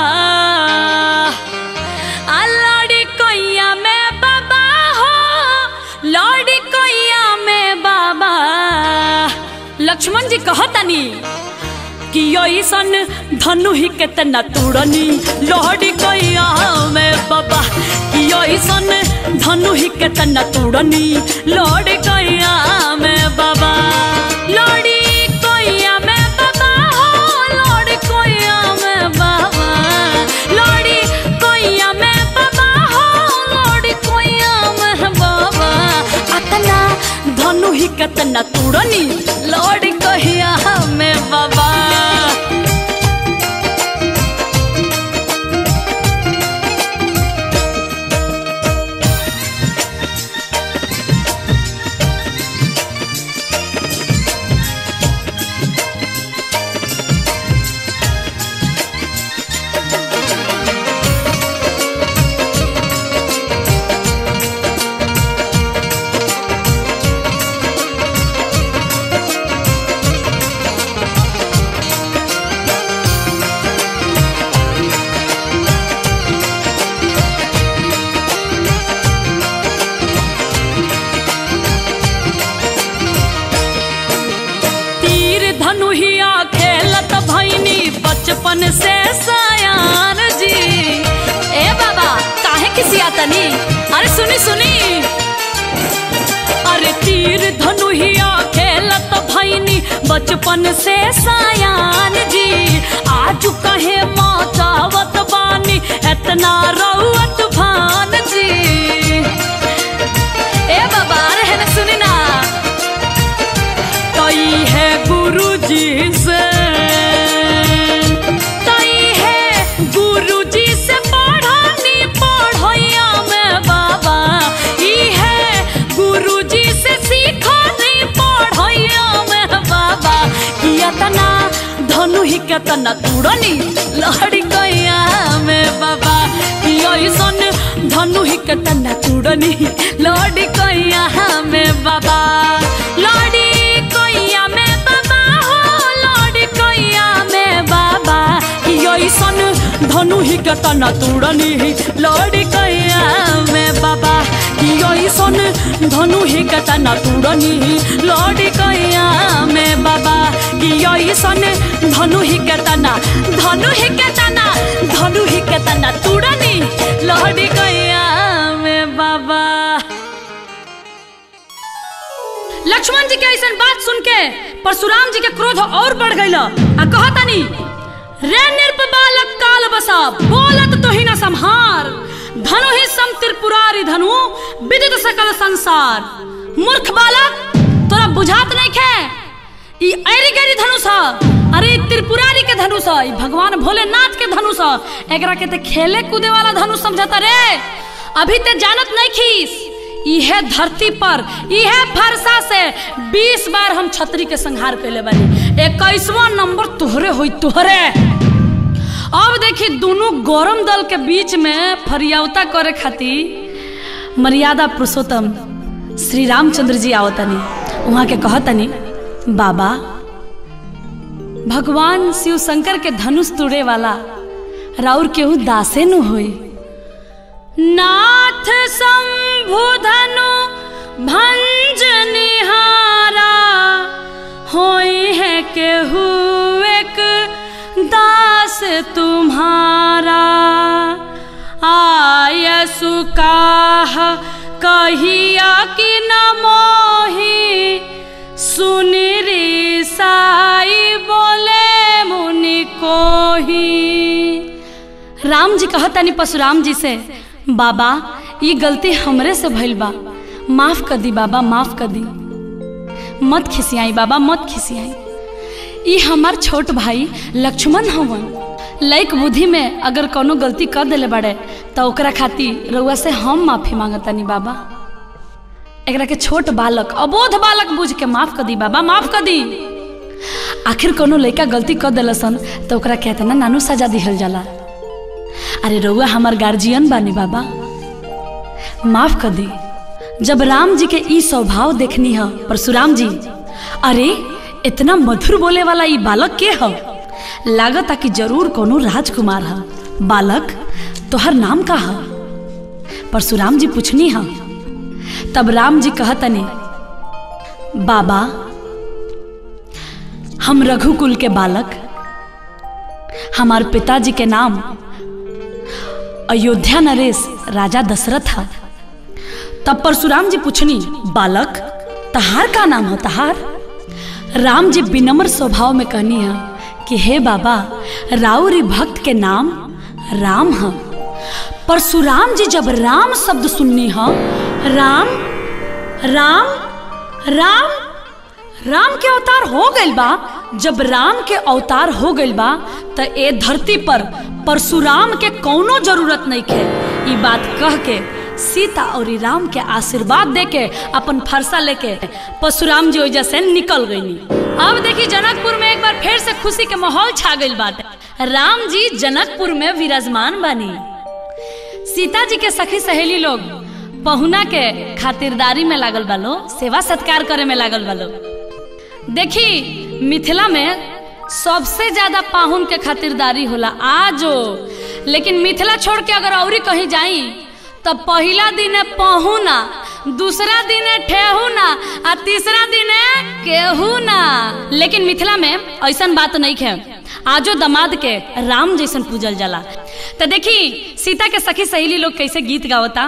आ लड़ी कैया में बाबा हो लड़ी कैया में बाबा लक्ष्मण जी कहतनी कि ऐसन धनु ही केतना तुड़नी लहड़ी कैया में बाबा कि ऐसन धनु ही केतना तुड़नी लहड़ी कैया में बाबा लहड़ी कैया में बाबा हो लहड़ी कैया में बाबा लहड़ी कैया में बाबा हो लहड़ी कैया में बाबा अतना धनु ही केतना तुड़नी लहड़ी कैया में बाबा तीर धनुहिया खेलत भैनी बचपन से सयान जी ए बाबा काहे किसिया तनी अरे सुनी सुनी अरे तीर धनुहिया खेलत भैनी बचपन से सयान जी आज कहे मचावत बानी एतना रउत भान जी ए बाबा अरे है ना सुनी ना तई है गुरु जी से तई है गुरु जी से पढ़ानी पढ़ैया में बाबा ई है गुरु जी से सीखनी पढ़ैया में बाबा कि अतना धनु ही केतना तुड़नी लहड़ी गैया में बाबा कि ऐसन धनु ही केतना तुड़नी लहड़ी गैया में बाबा लहड़ी कैया में बाबा हो लहड़ी कैया में बाबा कि ऐसन धनु ही केतना तुड़नी लहड़ी कैया में बाबा कि ऐसन धनु ही केतना तुड़नी लहड़ी कैया में बाबा कि ऐसन धनु ही केतना धनु ही केतना धनु ही केतना तुड़नी लहड़ी कैया में बाबा लक्ष्मण जी के ऐसा बात सुन के परशुराम जी के क्रोध और बढ़ गई आ कहतानी रे निर्प बालक काल बसा बोलत तो ही न संहार धनु ही सम त्रिपुरारी धनु विदित सकल संसार मूर्ख बालक तोरा बुझात नहीं खे ई ऐरी गैरी धनुष ह अरे ई त्रिपुरारी के धनुष ह ई भगवान भोलेनाथ के धनुष ह एकरा के ते खेले कूदे वाला धनुष समझता रे अभी ते जानत नहीं खीस इहे धरती पर इहे फरसा से 20 बार हम छतरी के संहार कैले बानी इक्कीसवा नंबर तोहरे होई तोहरे अब देखी दोनों गरम दल के बीच में फरियावता करे खातिर मर्यादा पुरुषोत्तम श्री रामचंद्र जी आवतनी वहाँ के कहतनी बाबा भगवान शिव शंकर के धनुष तुड़े वाला राउर केहू दासे नु होई नाथ शंभु धनु भंज निहारा होई है केहू एक दास तुम्हारा आय सुकाह कहिया कि न मोही सुन रे साई बोले मुनि कोही राम जी कहतनी परशुराम जी से बाबा ये गलती हमरे से भइल बा माफ कर दी बाबा माफ कर दी मत खिसियाई बाबा मत खिसियाई ई हमार छोट भाई लक्ष्मण हवन लैक बुद्धि में अगर कोनो गलती कर देले बड़े तो ओकरा खातिर रउआ से हम माफी मांगतानी बाबा एकरा के छोट बालक अबोध बालक बुझ के माफ कर दी बाबा माफ कर दी आखिर कोनो लड़का गलती कर दिलसन तो ओकरा कहते ना नानू सजा दिहल जाला अरे रउआ हमार गार्जियन बानी बाबा माफ कर दी जब राम जी के ई स्वभाव देखनी है परशुराम जी अरे इतना मधुर बोले वाला ई बालक के है लागत कि जरूर कोनो राजकुमार है बालक तोहर नाम का है परशुराम जी पूछनी है तब राम जी कहतनी बाबा हम रघुकुल के बालक हमार पिताजी के नाम अयोध्या नरेश राजा दशरथ है तब परशुराम जी पूछनी बालक तहार का नाम है तहार राम जी विनम्र स्वभाव में कहनी है कि हे बाबा राउरी भक्त के नाम राम है परशुराम जी जब राम शब्द सुननी है राम राम राम राम के अवतार हो गइल बा जब राम के अवतार हो गइल बा त ए धरती पर परशुराम के कौनो जरूरत नहीं खे ई बात कह के सीता और राम के आशीर्वाद दे के अपन फरसा लेके परशुराम जी वजह से निकल गईनी अब देखी जनकपुर में एक बार फिर से खुशी के माहौल छा गइल बाटे राम जी जनकपुर में विराजमान बानी सीता जी के सखी सहेली लोग पहुना के खातिरदारी में लागल बालो सेवा सत्कार करे में लागल बालो देखी मिथिला में सबसे ज्यादा पाहुन के खातिरदारी होला आजो लेकिन मिथिला छोड़ के अगर औरी कहीं जाई तो पहला दिन है पहुना दूसरा दिन है ठेहुना आ तीसरा दिन है केहुना लेकिन मिथिला में ऐसा बात नहीं है आजो दमाद के राम जैसन पूजल जाला तो देखी सीता के सखी सहेली लोग कैसे गीत गावता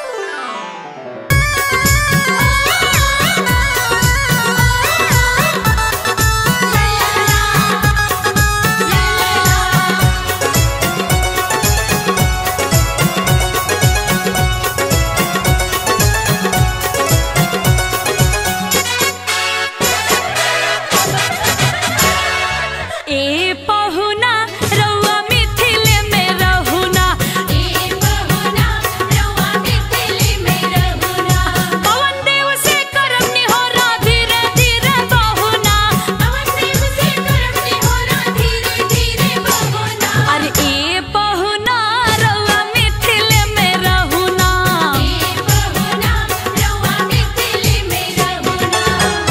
ए पहुना रउआ मिथिले में रहुना ए बहुना रवा मिथिले में रहुना पवन देव से करम निहोरा धीरे धीरे बहुना पवन देव से करम निहोरा धीरे धीरे बहुना अरे ए पहुना रउआ मिथिले में रहुना ए बहुना रवा मिथिले में रहुना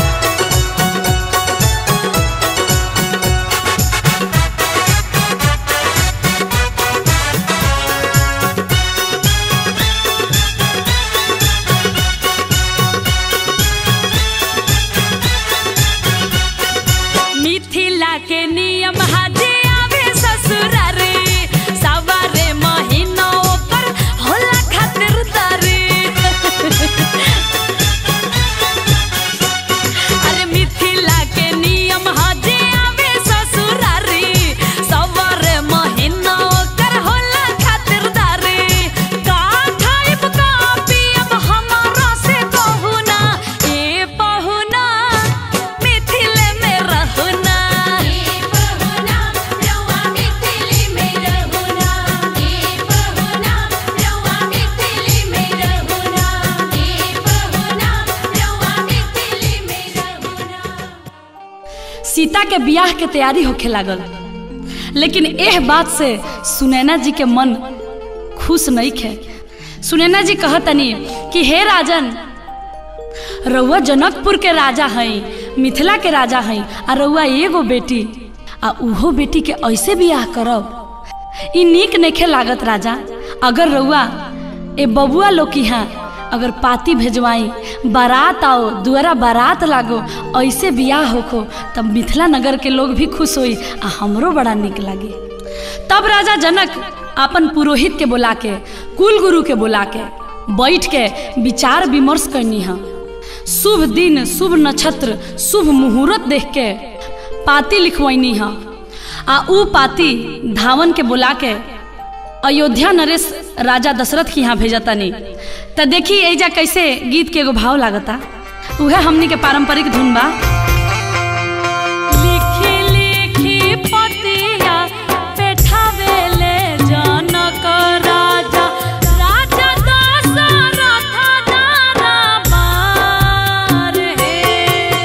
मिथिला के नियम हाजे आवे ससुरारे सवारे महीना ओकर होला खातिरदारी अरे मिथिला के नियम हाजे आवे ससुरारी सवारे महीना ओकर होला खातिरदारी का खाइब का पियब हमारा से कहूना ए पहुना मिथिले में रहुना ए बहुना रवा मिथिले में रहुना ए बहुना रवा मिथिले में रहुना ए बहुना रवा मिथिले में रहुना सीता के बियाह के तैयारी होखे लागल लेकिन एह बात से सुनैना जी के मन खुश नहीं खे सुनैना जी कहतनी कि हे राजन रउआ जनकपुर के राजा हई मिथिला के राजा हई आ रउआ एगो बेटी आ उहो बेटी के ऐसे बियाह करब ई नीक नइखे लागत राजा अगर रउआ ए बबुआ लोग की यहाँ अगर पाती भेजवाई बारात आओ दुआरा बारात लागो ऐसे बियाह होखो तब मिथिला नगर के लोग भी खुश होई आ हमरो बड़ा निक लागी तब राजा जनक अपन पुरोहित के बुला के कुल गुरु के बुला के बैठ के विचार विमर्श करनी है शुभ दिन शुभ नक्षत्र शुभ मुहूर्त देख के पाती लिखवैनी है आ ऊ पाती धावन के बुला के अयोध्या नरेश राजा दशरथ के यहाँ भेजा तनी त देखी एजा कैसे गीत के एगो भाव लागता उहे हमनी के पारंपरिक धुन बा लिखी लिखी पतिया पेठावेले जनक राजा राजा दशरथ दरबार हे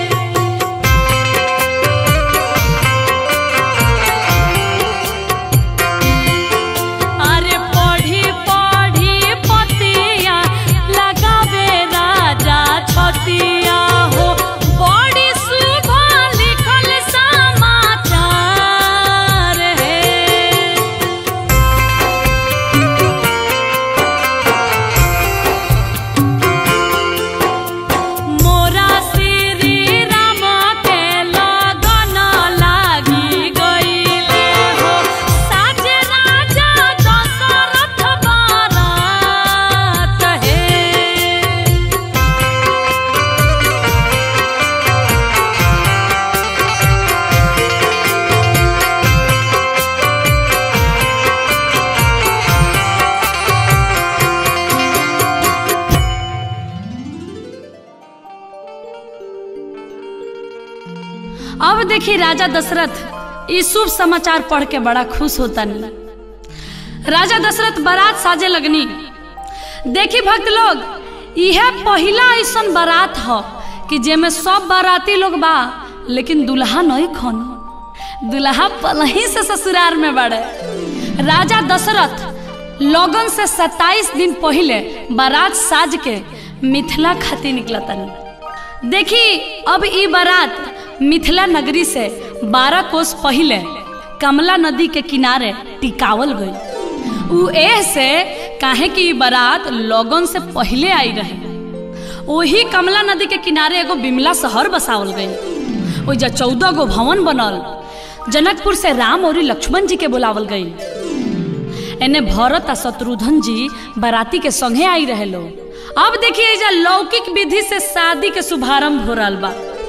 अरे पढ़ी पढ़ी पतिया लगावे राजा छतिया हो बड़ी शुभ लिखल समाचार है मोरा श्री राम के लगन लागी गईले हो साज राजा दशरथ बारात हे अब देखी राजा दशरथ ई शुभ समाचार पढ़ के बड़ा खुश होता नहीं राजा दशरथ बारात साजे लगनी देखी भक्त लोग यह पहला ऐसन बारात ह कि जेमे सब बाराती लोग बा लेकिन दुल्हा नहीं खन दुल्हा पलही से ससुराल में बड़े राजा दशरथ लगन से 27 दिन पहले बारात साज के मिथिला खातिर निकलतन देखी अब ई बारात मिथिला नगरी से 12 कोस पहले कमला नदी के किनारे टिकावल गई उ एह से काहे कि ई बारात लगन से पहले आई रहे वही कमला नदी के किनारे एगो बिमला शहर बसावल गई ओइजा चौदह गो भवन बनल जनकपुर से राम और लक्ष्मण जी के बुलावल गई एने भरत आ शत्रुघ्न जी बाराती के संगे आई रहे लोग अब देखिए एजा लौकिक विधि से शादी के शुभारंभ हो रहा बा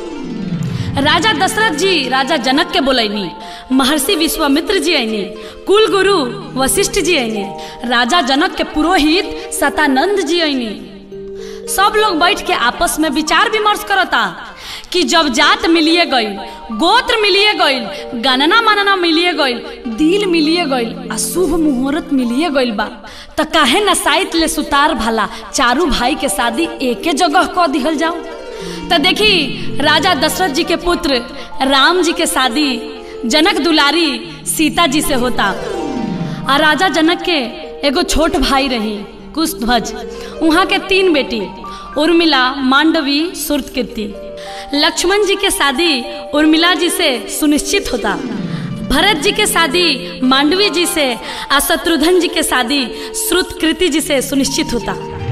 राजा दशरथ जी राजा जनक के बोलैनी महर्षि विश्वामित्र जी आईनी कुल गुरु वशिष्ठ जी आईनी राजा जनक के पुरोहित सतानंद जी आईनी सब लोग बैठ के आपस में विचार विमर्श करता कि जब जात मिलिए गई गोत्र मिलिए गई गणना मानना मिलिए गई दिल मिलिए गई आ शुभ मुहूर्त मिलिए गई बा त काहे न साइत ले सुतार भला चारू भाई के शादी एके जगह क दिहल जाओ त देखी राजा दशरथ जी के पुत्र राम जी के शादी जनक दुलारी सीता जी से होता आ राजा जनक के एगो छोट भाई रही कुशध्वज वहाँ के तीन बेटी उर्मिला मांडवी सुरतकीर्ति लक्ष्मण जी के शादी उर्मिला जी से सुनिश्चित होता भरत जी के शादी मांडवी जी से आ शत्रुघ्न जी के शादी श्रुतकृति जी से सुनिश्चित होता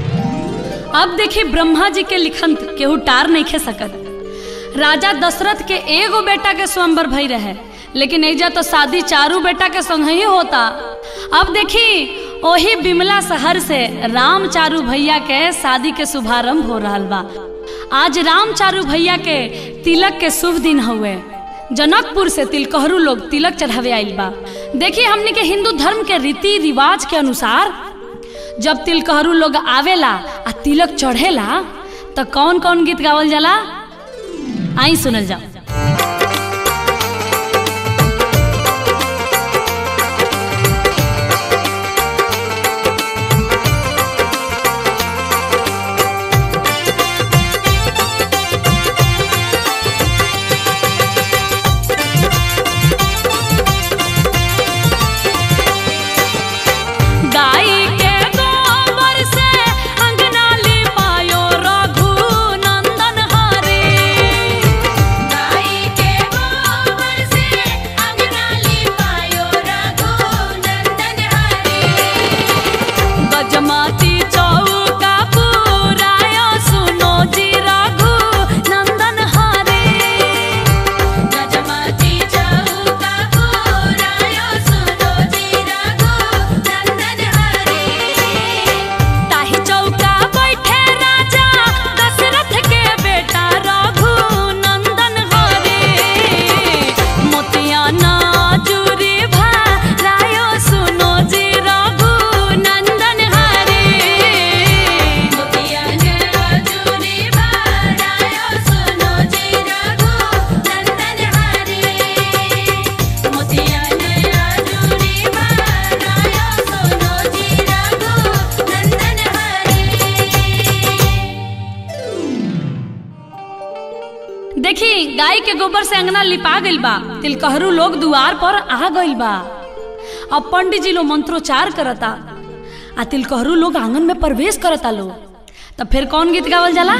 अब देखिए ब्रह्मा जी के लिखन केहू टार नहीं खे सकत राजा दशरथ के एगो बेटा के स्वयंवर भई रहे लेकिन एजा तो शादी चारू बेटा के संग ही होता अब देखी ओही बिमला शहर से राम चारू भैया के शादी के शुभारंभ हो रहा बा आज राम चारू भैया के तिलक के शुभ दिन हुए जनकपुर से तिलकहरू लोग तिलक चढ़ावे आइल बा देखिए हमने के हिंदू धर्म के रीति रिवाज के अनुसार जब तिलकहरू लोग आवेला आ तिलक चढ़ेला तो कौन कौन गीत गावल जाला आई सुनल जाओ गाय के गोबर से अंगना लिपायो रघु नंदन हरे देखी गाय के गोबर से अंगना लिपा गइल बा तिलकहरू लोग दुआर पर आ गइल बा अब पंडित जी लोग मंत्रोच्चार करता आ तिलकहरू लोग आंगन में प्रवेश करता लोग तब फिर कौन गीत गावल जाला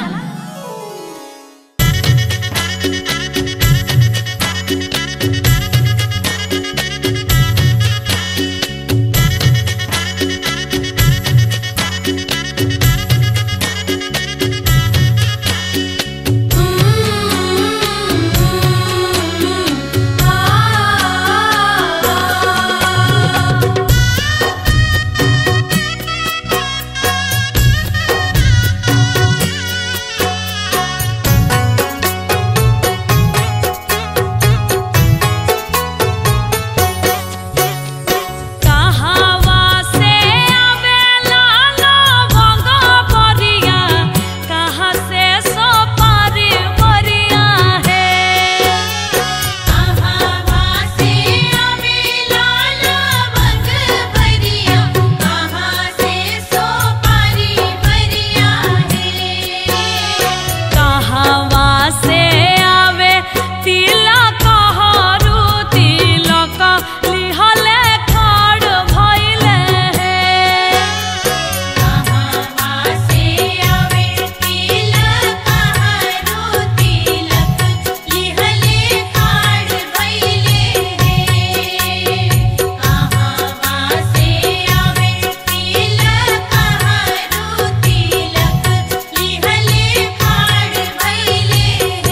कहावा से आवेला लवंग परिया कहाँ से सोपारी परिया है कहावा से आवेला लवंग परिया कहाँ से सोपारी परिया है कहावा से आवे तिलक हरू तिलक लिहले खड़ भइले है कहावा से आवे तिलक हरू तिलक लिहले खाड़ भइले है कहावा से आवे तिलक हरू तिलक लिहले खाड़ भइले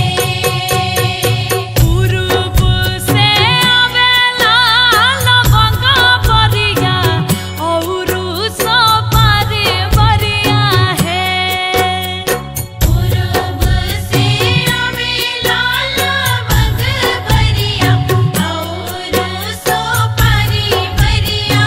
है पूरब से आवेला लवंग परिया औरु सोपारी परिया है पूरब से आवेला लवंग परिया और सोपारी परिया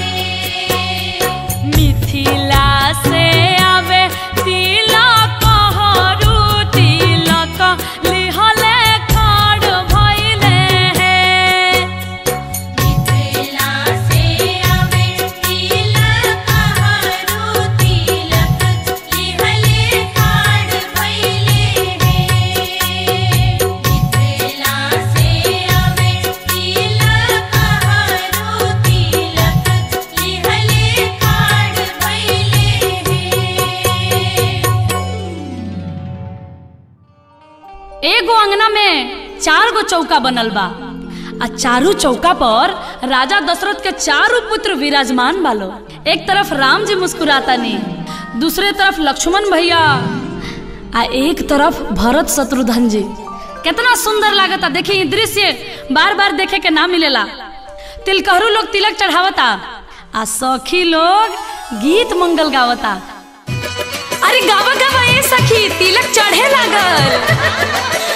है मिथिला से आवे तिलक हरू तिलक लिहले खड़ भइले है मिथिला से आवे तिलक हरू तिलक लिहले खाड़ भइले है मिथिला से आवे तिलक हरू तिलक लिहले खाड़ भइले है एगो अंगना में चार गो चौका बनल बा आ चारू चौका पर राजा दशरथ के चारों पुत्र विराजमान बालो एक तरफ राम जी मुस्कुराता नी दूसरे तरफ लक्ष्मण भैया आ एक तरफ भरत शत्रुघ्न जी कितना सुंदर लागता देखी ई दृश्य बार बार देखे के ना मिलेला तिलकहरू लोग तिलक चढ़ावता आ सखी लोग गीत मंगल गावता अरे गावा गावा ए सखी तिलक चढ़े लागल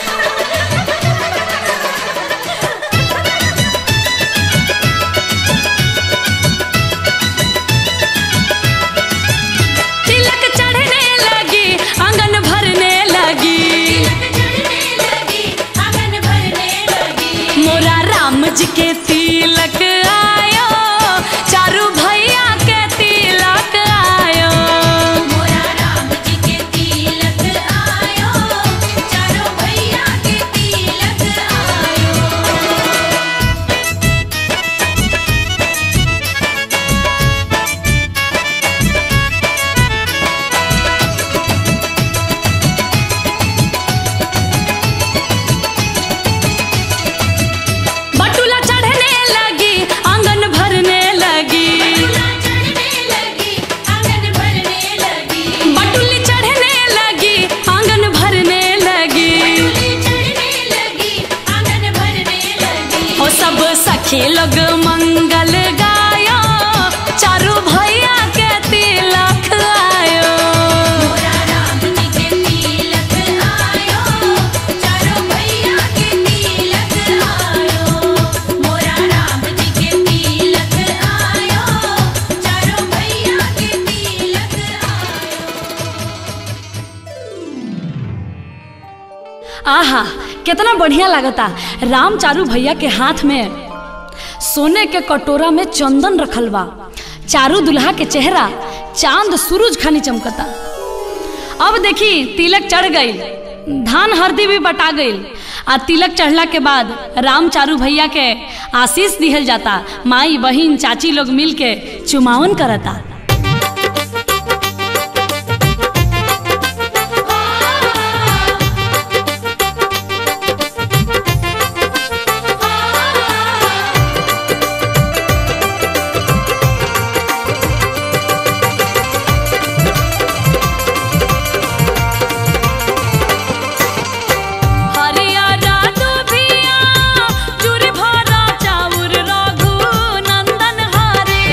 तिलक चढ़ने लगी आंगन भरने लगी चढ़ने लगी आंगन भरने लगी मोरा राम जी के तिलक आयो चारू भैया के तिलक आयो मोरा राम जी के तिलक आयो चारों भैया के तिलक आयो बटुला चढ़ने लगी आंगन भरने लगी चढ़ने लगी आंगन भरने लगी बटुली चढ़ने लगी आंगन भरने लगी चढ़ने लगी आंगन भरने लगी ओ सब सखी लोग मंगल गायो चारू भैया के तिलक आयो मोरा राम जी के तिलक आयो चारों भैया के तिलक आयो मोरा राम जी के तिलक आयो चारों भैया के तिलक आयो आहा कितना बढ़िया लागता राम चारू भैया के हाथ में सोने के कटोरा में चंदन रखल बा चारू दुल्हा के चेहरा चांद सूरज खानी चमकता अब देखी तिलक चढ़ गई धान हरदी भी बटा गईल आ तिलक चढ़ला के बाद राम चारू भैया के आशीष दिहल जाता माई बहिन चाची लोग मिल के चुमावन करता हरियारा दुभिया चूरी भरा चाउर रघु नंदन हरे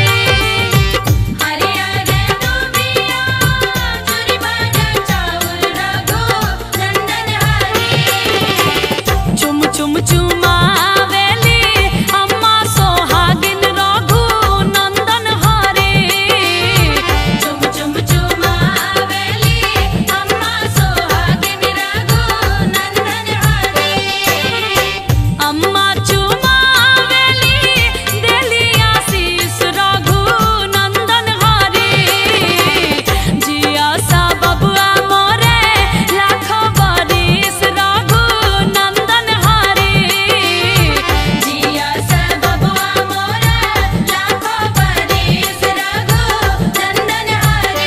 हरियर दुबिया चूरी भरा चाउर रघु नंदन हरे चुम चुम चुमावेली अम्मा सोहागिन रघु नंदन हरे चुम चुम चुमावेली अम्मा सोहागिन रघु नंदन हरे अम्मा चुमावेली देली आशीष रघु नंदन हरे जिया सा बबुआ मोरे लाखो बरिस रघु नंदन हरे जिया सब बबुआ मोरा लाखों बरिस रघु नंदन हरे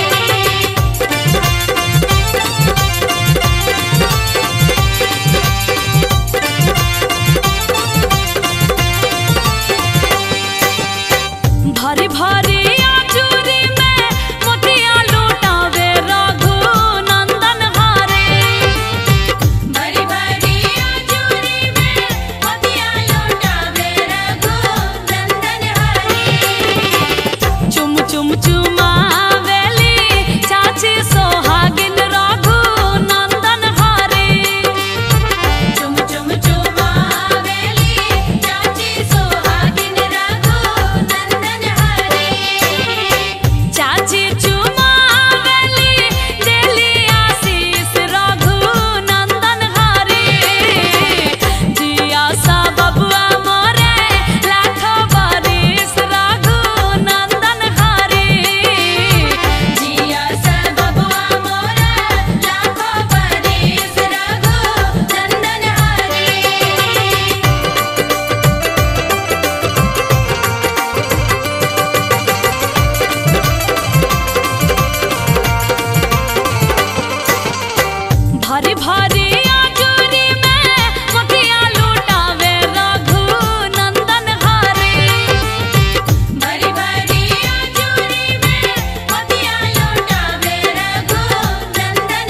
भरी भरी आचूरी में मोतिया लूटावे रघु नंदन हरे भरी भरी आचूरी में मोतिया लौटावे रघु नंदन हरे चुम चुम चुमावेली चाची सोहागिन रघु नंदन हरे चुम चुम चुमावेली चाची सोहागिन रघु नंदन हरे चाची चुमावेली देली आशीष रघु नंदन हरे जिया सा बबुआ मोरे लाखो बरिस रघु नंदन हरे जिया सब बबुआ मोरा लाखों बरिस रघु नंदन हरे भरी भरी आजूरी में मोतिया लूटावे रघु नंदन हरे भरी भरी आचूरी में मोतिया लौटावे रघु नंदन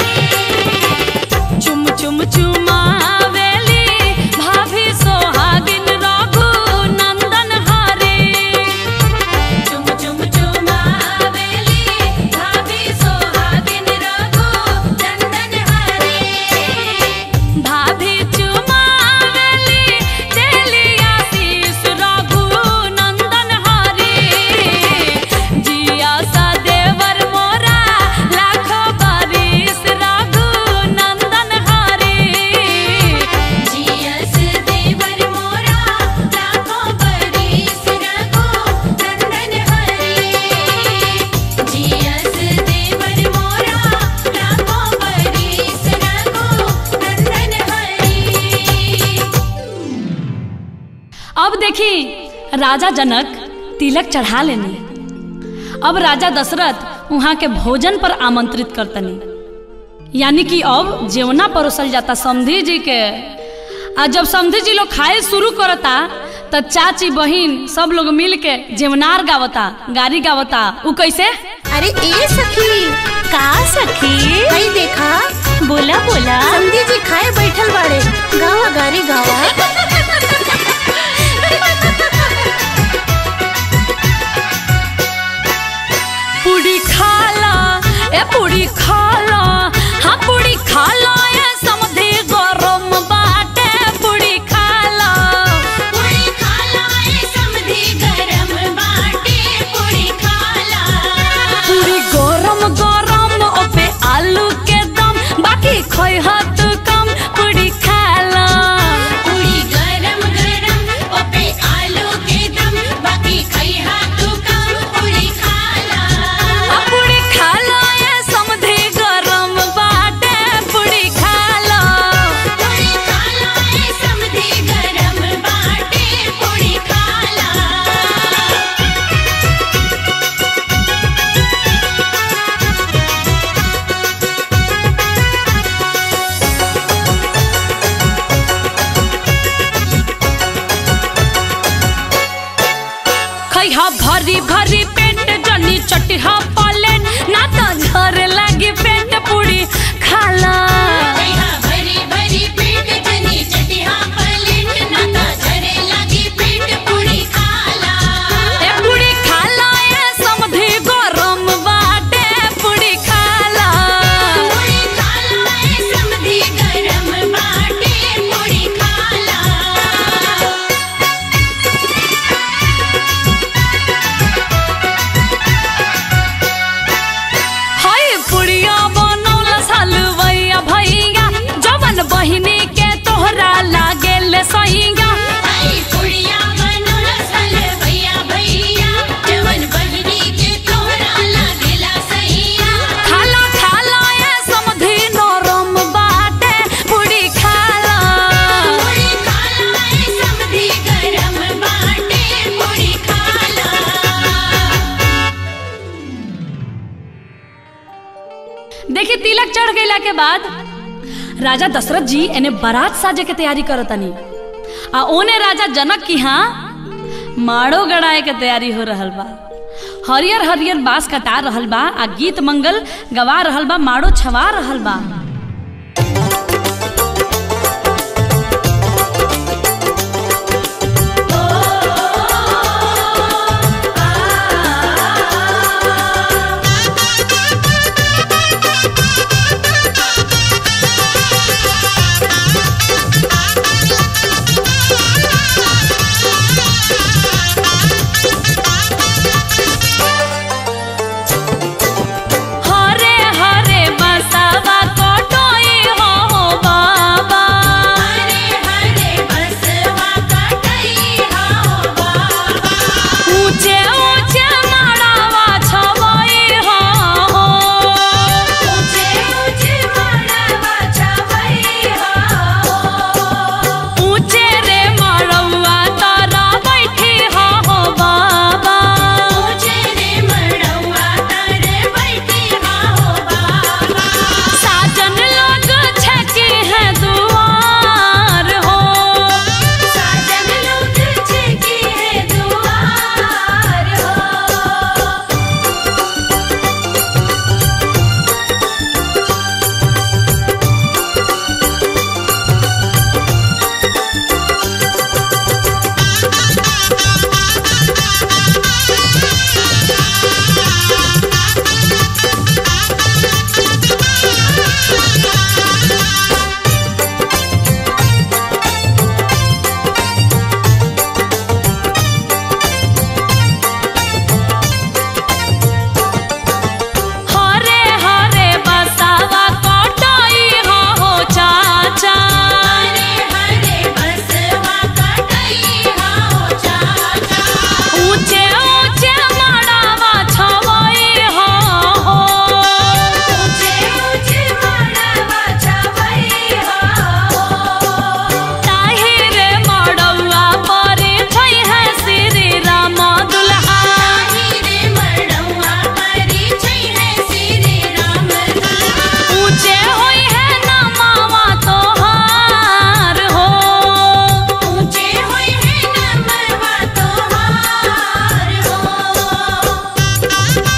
हरे चुम चुम चुमावेली भाभी सोहागिन रघु नंदन हरे चुम चुम चुमावेली भाभी सोहागिन रघु नंदन हरे भाभी चुमावेली देली आशीष रघु नंदन हरे जिया सा देवर मोरा लाखो बरिस रघु नंदन हरे जियस देवर मोरा लाखों बरिस रघु नंदन हरे जियस देवर मोरा लाखों बरिस रघु नंदन हरे अब देखी राजा जनक तिलक चढ़ा लेनी अब राजा दशरथ वहाँ के भोजन पर आमंत्रित करतनी यानी कि अब जेवना परोसल जाता समधी जी के आ जब समधी जी लोग खाए शुरू करता त चाची बहिन सब लोग मिल के जेवनार गावता गारी गावता उ कैसे अरे ए सखी का सखी भाई देखा बोला बोला समधी जी खाए बैठल बाड़े गावा गारी गावा पूरी खाला ए पूरी खाला हाँ पूरी खाला ए समधे गरम बाटे पूरी खाला पूरी खाला ए समधी गरम बाटे पूरी खाला पूरी गरम गरम ओपे आलू के दम बाकी खोई हाथ कम पूरी खाला पूरी गरम गरम ओपे आलू के दम बाकी खैहा तू कम पूरी खाला आ पूरी खाला ए समधे गरम बाटे भरी भरी पेट जनी चटिहा पालेट ना तो झरे लागी पेट पूरी खाला भैया भरी भरी पेट जनी चटिहा पलेट नाता झरे लगी पेट पूरी खाला ए पूरी खाला ए समधी गरम बाटे पूरी खाला पूरी खाला ए समधी गरम बाटे पूरी खाला हाय पुड़िया बनौला सालवैया भैया जवन बहिनी के तोहरा लागेल सैया आई कुड़िया बनोला सल भैया भैया जवन बहिनी के तोहरा लागेला सैया खाला खाला ए समधी नरम बाटे पूरी खाला पूरी खाला ए समधी गरम बाटे पूरी खाला देखी तिलक चढ़ गईला के बाद राजा दशरथ जी एने बारात साजे के तैयारी करतनी आ ओने राजा जनक की हाँ माड़ो गड़ाए के तैयारी हो रहल बा हरियर हरियर बांस कटा रहल बा आ गीत मंगल गवा रहल बा माड़ो छवा रहल बा हरे हरे बसवा कोटोई हो बाबा हरे हरे बसवा कटई हाओ बाबा ऊंचे ऊंचे माड़ावा छवई हो ऊंचे ऊंचे मड़वा छवई हाओ ऊंचे रे माड़वा तारा बैठी हो बाबा ऊंचे रे मड़वा तारे बैठी हाओ बाबा साजन लोग छकी है दुआर हो साजन लोग छेकी है दुआर हो हरे हरे बसवा कोटोई हो चाचा हरे हरे बसवा कटई हाओ चाचा ऊंचे ऊंचे माड़ावा छवई हो ऊंचे ऊंचे मड़वा छवई हाओ ताही रे मड़ौआ परे छै है श्री राम दुल्हा ताही रे मड़वा परी छै है श्री राम दुल्हा ऊंचे होई है नमावा तोहार हो ऊंचे होई है नमवा तोहार हो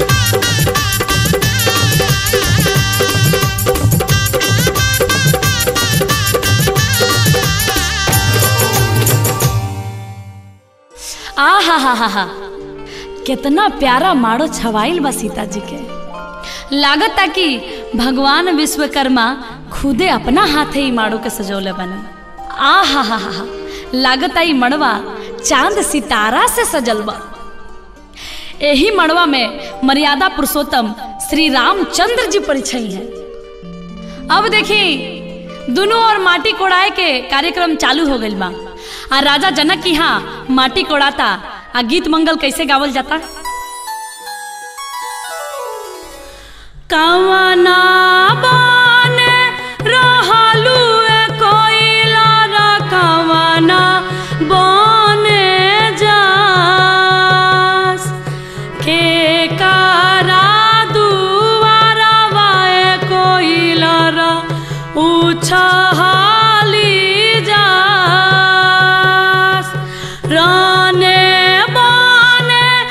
आ हा हा हा हा कितना प्यारा माड़ो छवाइल बा सीता जी के लागता कि भगवान विश्वकर्मा खुदे अपना हाथे ही माड़ो के सजौले बने आ हा हा हा हा लागता ई मड़वा चांद सितारा से सजल बा एही मड़वा में मर्यादा पुरुषोत्तम श्री रामचंद्र जी परिचय हैं अब देखी दोनों ओर माटी कोड़ाए के कार्यक्रम चालू हो गइल बा आ राजा जनक की यहाँ माटी कोड़ाता आ गीत मंगल कैसे गावल जाता कवना बन रहलू ए कोइला रा कवना बने जास के करा दुआरा वाए कोइला रा उछहाली जास राने बने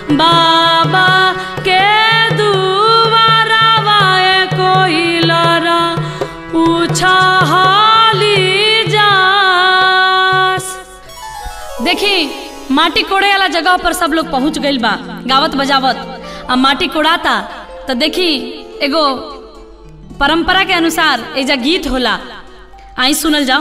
बाबा के दुआरा वाए कोई लरा उछाली जास देखी माटी कोड़े वाला जगह पर सब लोग पहुंच गइल बा गावत बजावत आ माटी कोड़ाता तो देखी एगो परंपरा के अनुसार एजा गीत होला आई सुनल जाओ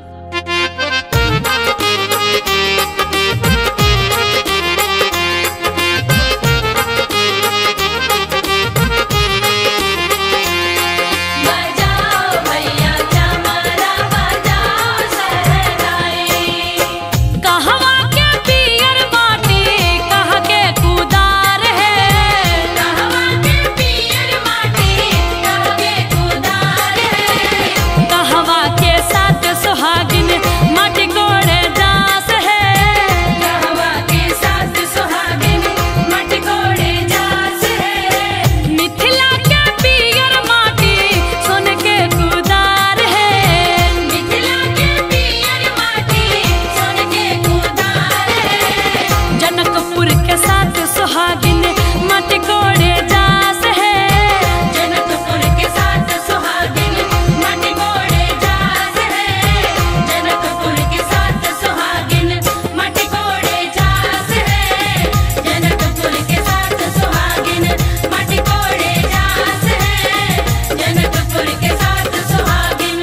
बजाओ भैया चमरा बजाओ सहनाई कहवा के पियर माटी कह के कुदार है कहवा के पियर माटी कहके कुदार है कहवा के साथ सुहागिन माटी कोड़े जास है कहवा के साथ सुहागिन मटकोड़े जास है मिथिला के पियर माटी सोन के कुदार है मिथिला के पियर माटी सोन के कुदार है जनकपुर के साथ सुहागिन माटी कोड़े जास है जनकपुर के साथ सुहागिन मटकोड़े जास है जनकपुर के साथ सुहागिन मटकोड़े जास है जनकपुर के साथ सुहागिन मटकोड़े जास है जनकपुर के साथ सुहागिन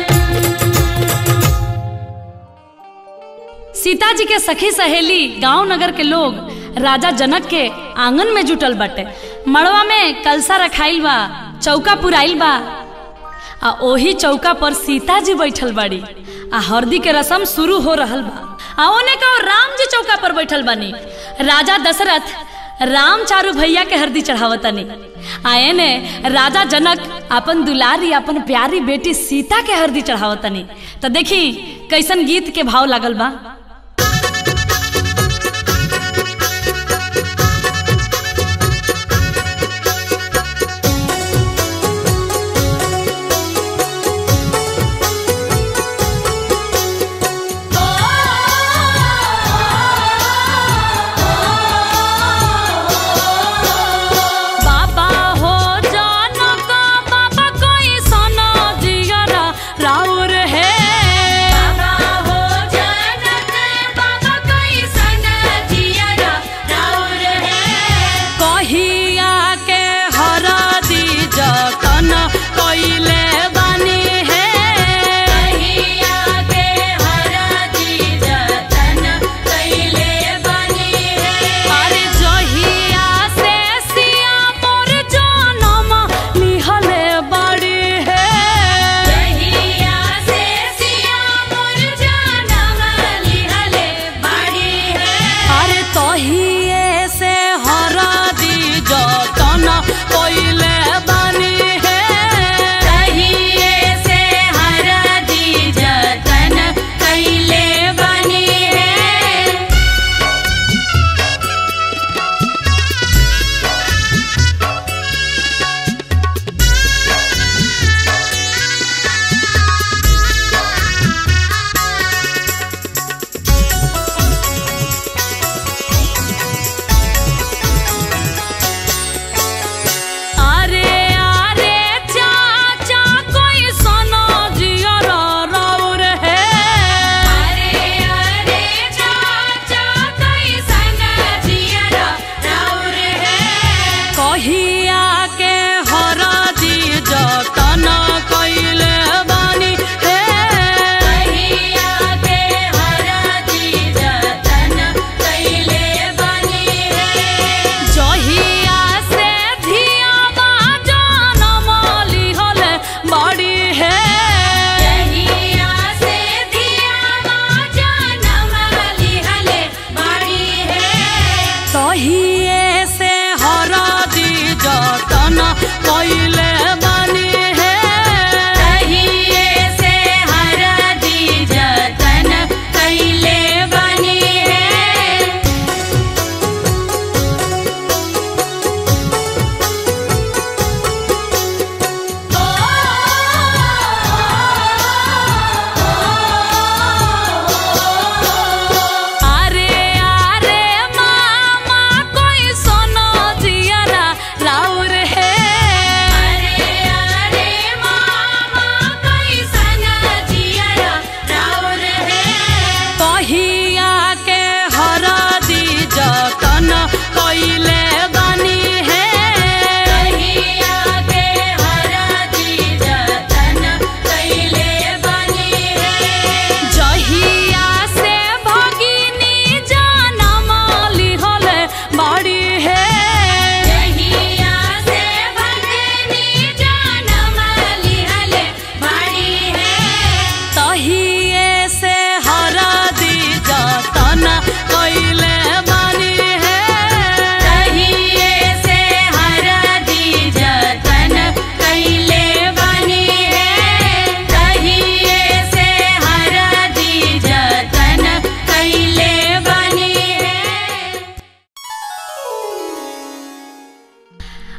सीता जी के सखी सहेली गांव नगर के लोग राजा जनक के आंगन में जुटल बाटे मड़वा में कलसा रखाइल बा चौका पुराइल बा आ ओही चौका पर सीता जी बैठल बाड़ी आ हरदी के रसम शुरू हो रहल बा आ ओने का राम जी चौका पर बैठल बानी राजा दशरथ राम चारू भैया के हरदी चढ़ावतनी आ एने राजा जनक अपन दुलारी अपन प्यारी बेटी सीता के हरदी चढ़ावतनी तो देखी कैसन गीत के भाव लागल बा बाबा हो जानो का बाबा कोई सोना जिगरा राउर है बाबा हो जनक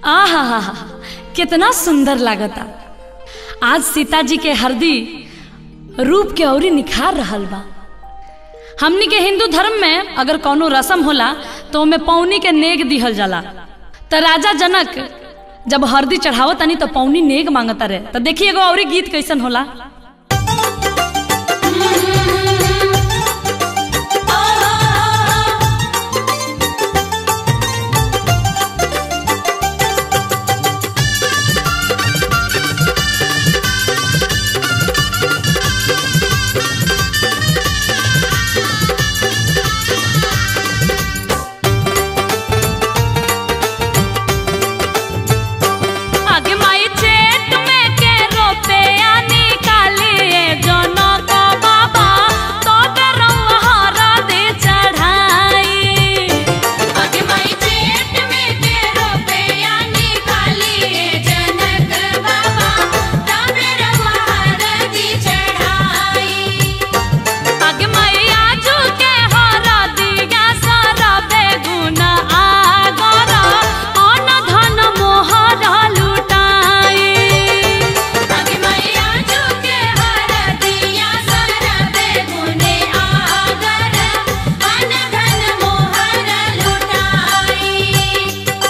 आ हा हा हा कितना सुंदर लागता आज सीता जी के हरदी रूप के औरी निखार रहल बा हमनी के हिंदू धर्म में अगर कौनो रसम होला तो ओमे पौनी के नेग दिहल जाला त राजा जनक जब हरदी चढ़ावत तनी तो पौनी नेग मांगता रहे तो देखिए एगो औरी गीत कैसन होला आगे माई चेट में के रोपे आ निकालिए जनक बाबा तो डरौआ हरा दे चढ़ाई आगे माई चेट में के रुपया निकालिए जनक बाबा तबे रवा दी चढ़ाई आगे माई आजू के हरा दिया सारा बेगुन आगरा अन धन मोहरा लुटाई आगे मैया झुके हर दिया सारा बेगुने आगर अन धन मोहर लुटाई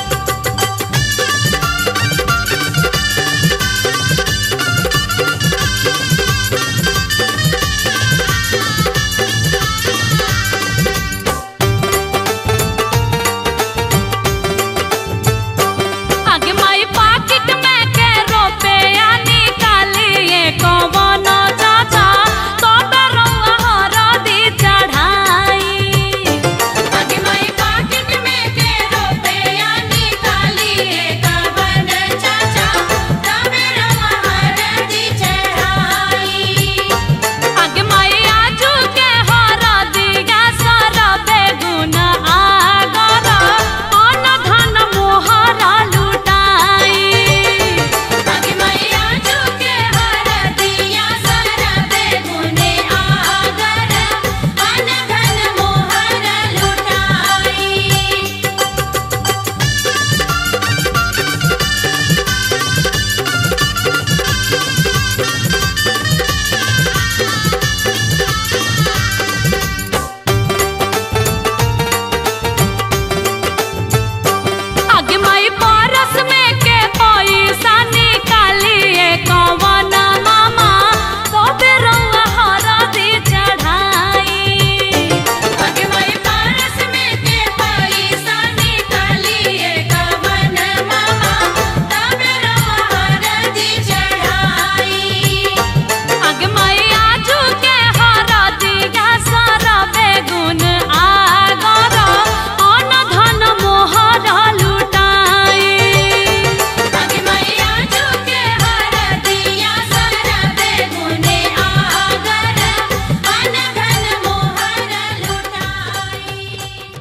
आगे माई पाकिट में के रोपे आ निकालिए कौन चाचा तो डरौआ हरा दी चढ़ाई आगे माई पाकिट में के रुपया निकालिए कवन चाचा तबे रवा दी चढ़ाई आगे माई आजू के हरा दिया सारा बेगुन आगरा अन धन मोहरा लुटाई आगे मैया झुके हर दिया सारा बेगुने आगर अन धन मोहर लुटाई आगे माई पारस में के पैसा निकालिए कौन मामा तो बेरौआ हरा दी चढ़ाई आगे माई पारस में के पैसा निकालिए कवन मामा तबे रवा दी चढ़ाई आगे माई आजू के हरा दिया सारा बेगुन आगरा अन धन मोहरा लुटाई आगे मैया झुके हर दिया सारा बेगुने आगर अन धन मोहर लुटाई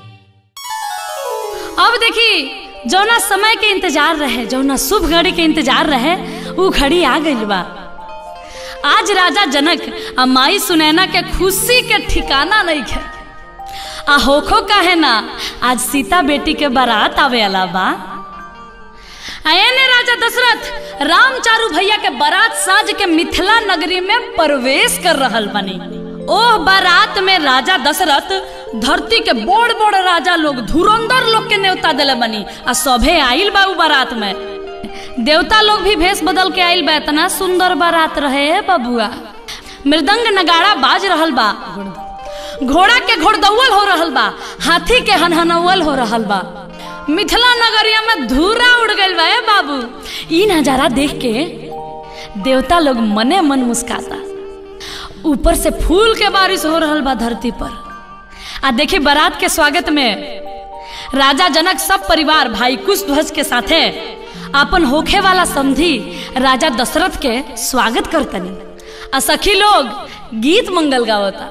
अब देखी जौना समय के इंतजार रहे जौना शुभ घड़ी के इंतजार रहे ऊ घड़ी आ गई बा आज राजा जनक आ माई सुनैना के खुशी के ठिकाना नहीं है आ होखो काहे ना आज सीता बेटी के बारात आवे अला बा आयने राजा दशरथ राम चारू भैया के बारात साज के मिथिला नगरी में प्रवेश कर रहल बनी ओह बारात में राजा दशरथ धरती के बड़ बड़ राजा लोग धुरंधर लोग के न्योता दिले बनी आ सभे आइल बा उ बारात में देवता लोग भी भेष बदल के आइल बा इतना सुंदर बारात रहे है बबुआ मृदंग नगाड़ा बाज रहल बा घोड़ा के घोड़दौल हो रहल बा हाथी के हनहनौल हो रहल बा मिथिला नगरिया में धूरा उड़ गइल बा ए बाबू ई नजारा देख के देवता लोग मने मन मुस्काता ऊपर से फूल के बारिश हो रहल बा धरती पर आ देखी बारात के स्वागत में राजा जनक सब परिवार भाई कुश ध्वज के साथे अपन होखे वाला समधी राजा दशरथ के स्वागत करतनी आ सखी लोग गीत मंगल गावता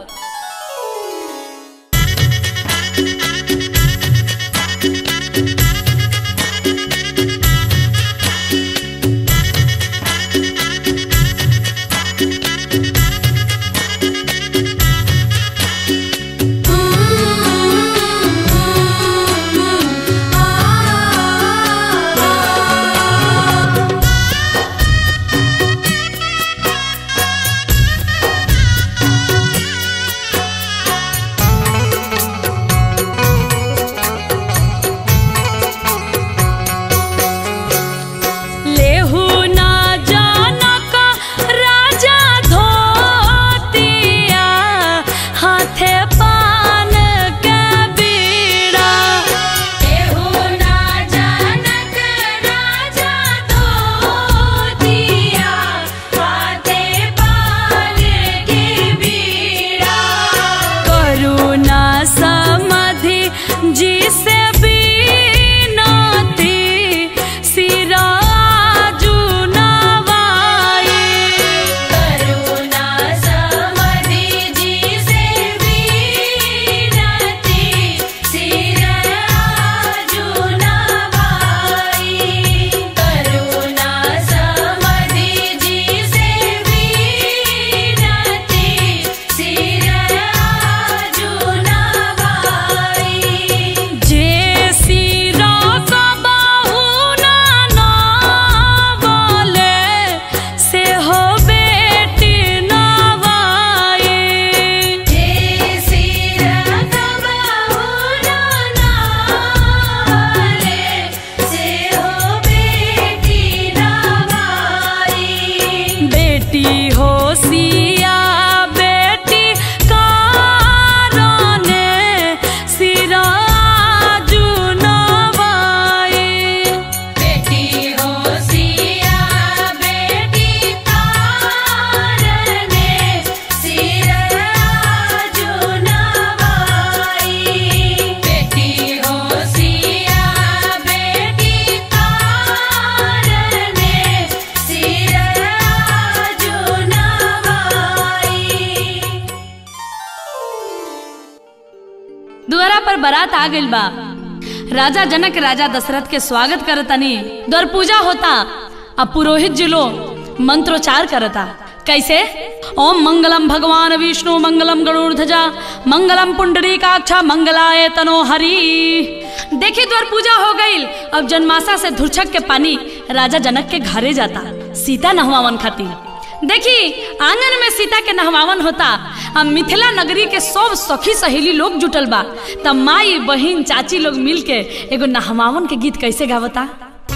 बारात आ गइल बा राजा जनक राजा दशरथ के स्वागत करतनी द्वार पूजा होता अब पुरोहित जी लोग मंत्रोच्चार करता कैसे ओम मंगलम भगवान विष्णु मंगलम गरुड़ध्वजा मंगलम पुंडरीकाक्षा मंगलाय तनो हरि देखी द्वार पूजा हो गई अब जनमासा से धुरछक के पानी राजा जनक के घरे जाता सीता नहवावन खातिर देखी आंगन में सीता के नहवावन होता अब मिथिला नगरी के सब सखी सहेली लोग जुटल बा तब माई बहिन चाची लोग मिल के एगो नहवावन के गीत कैसे गावता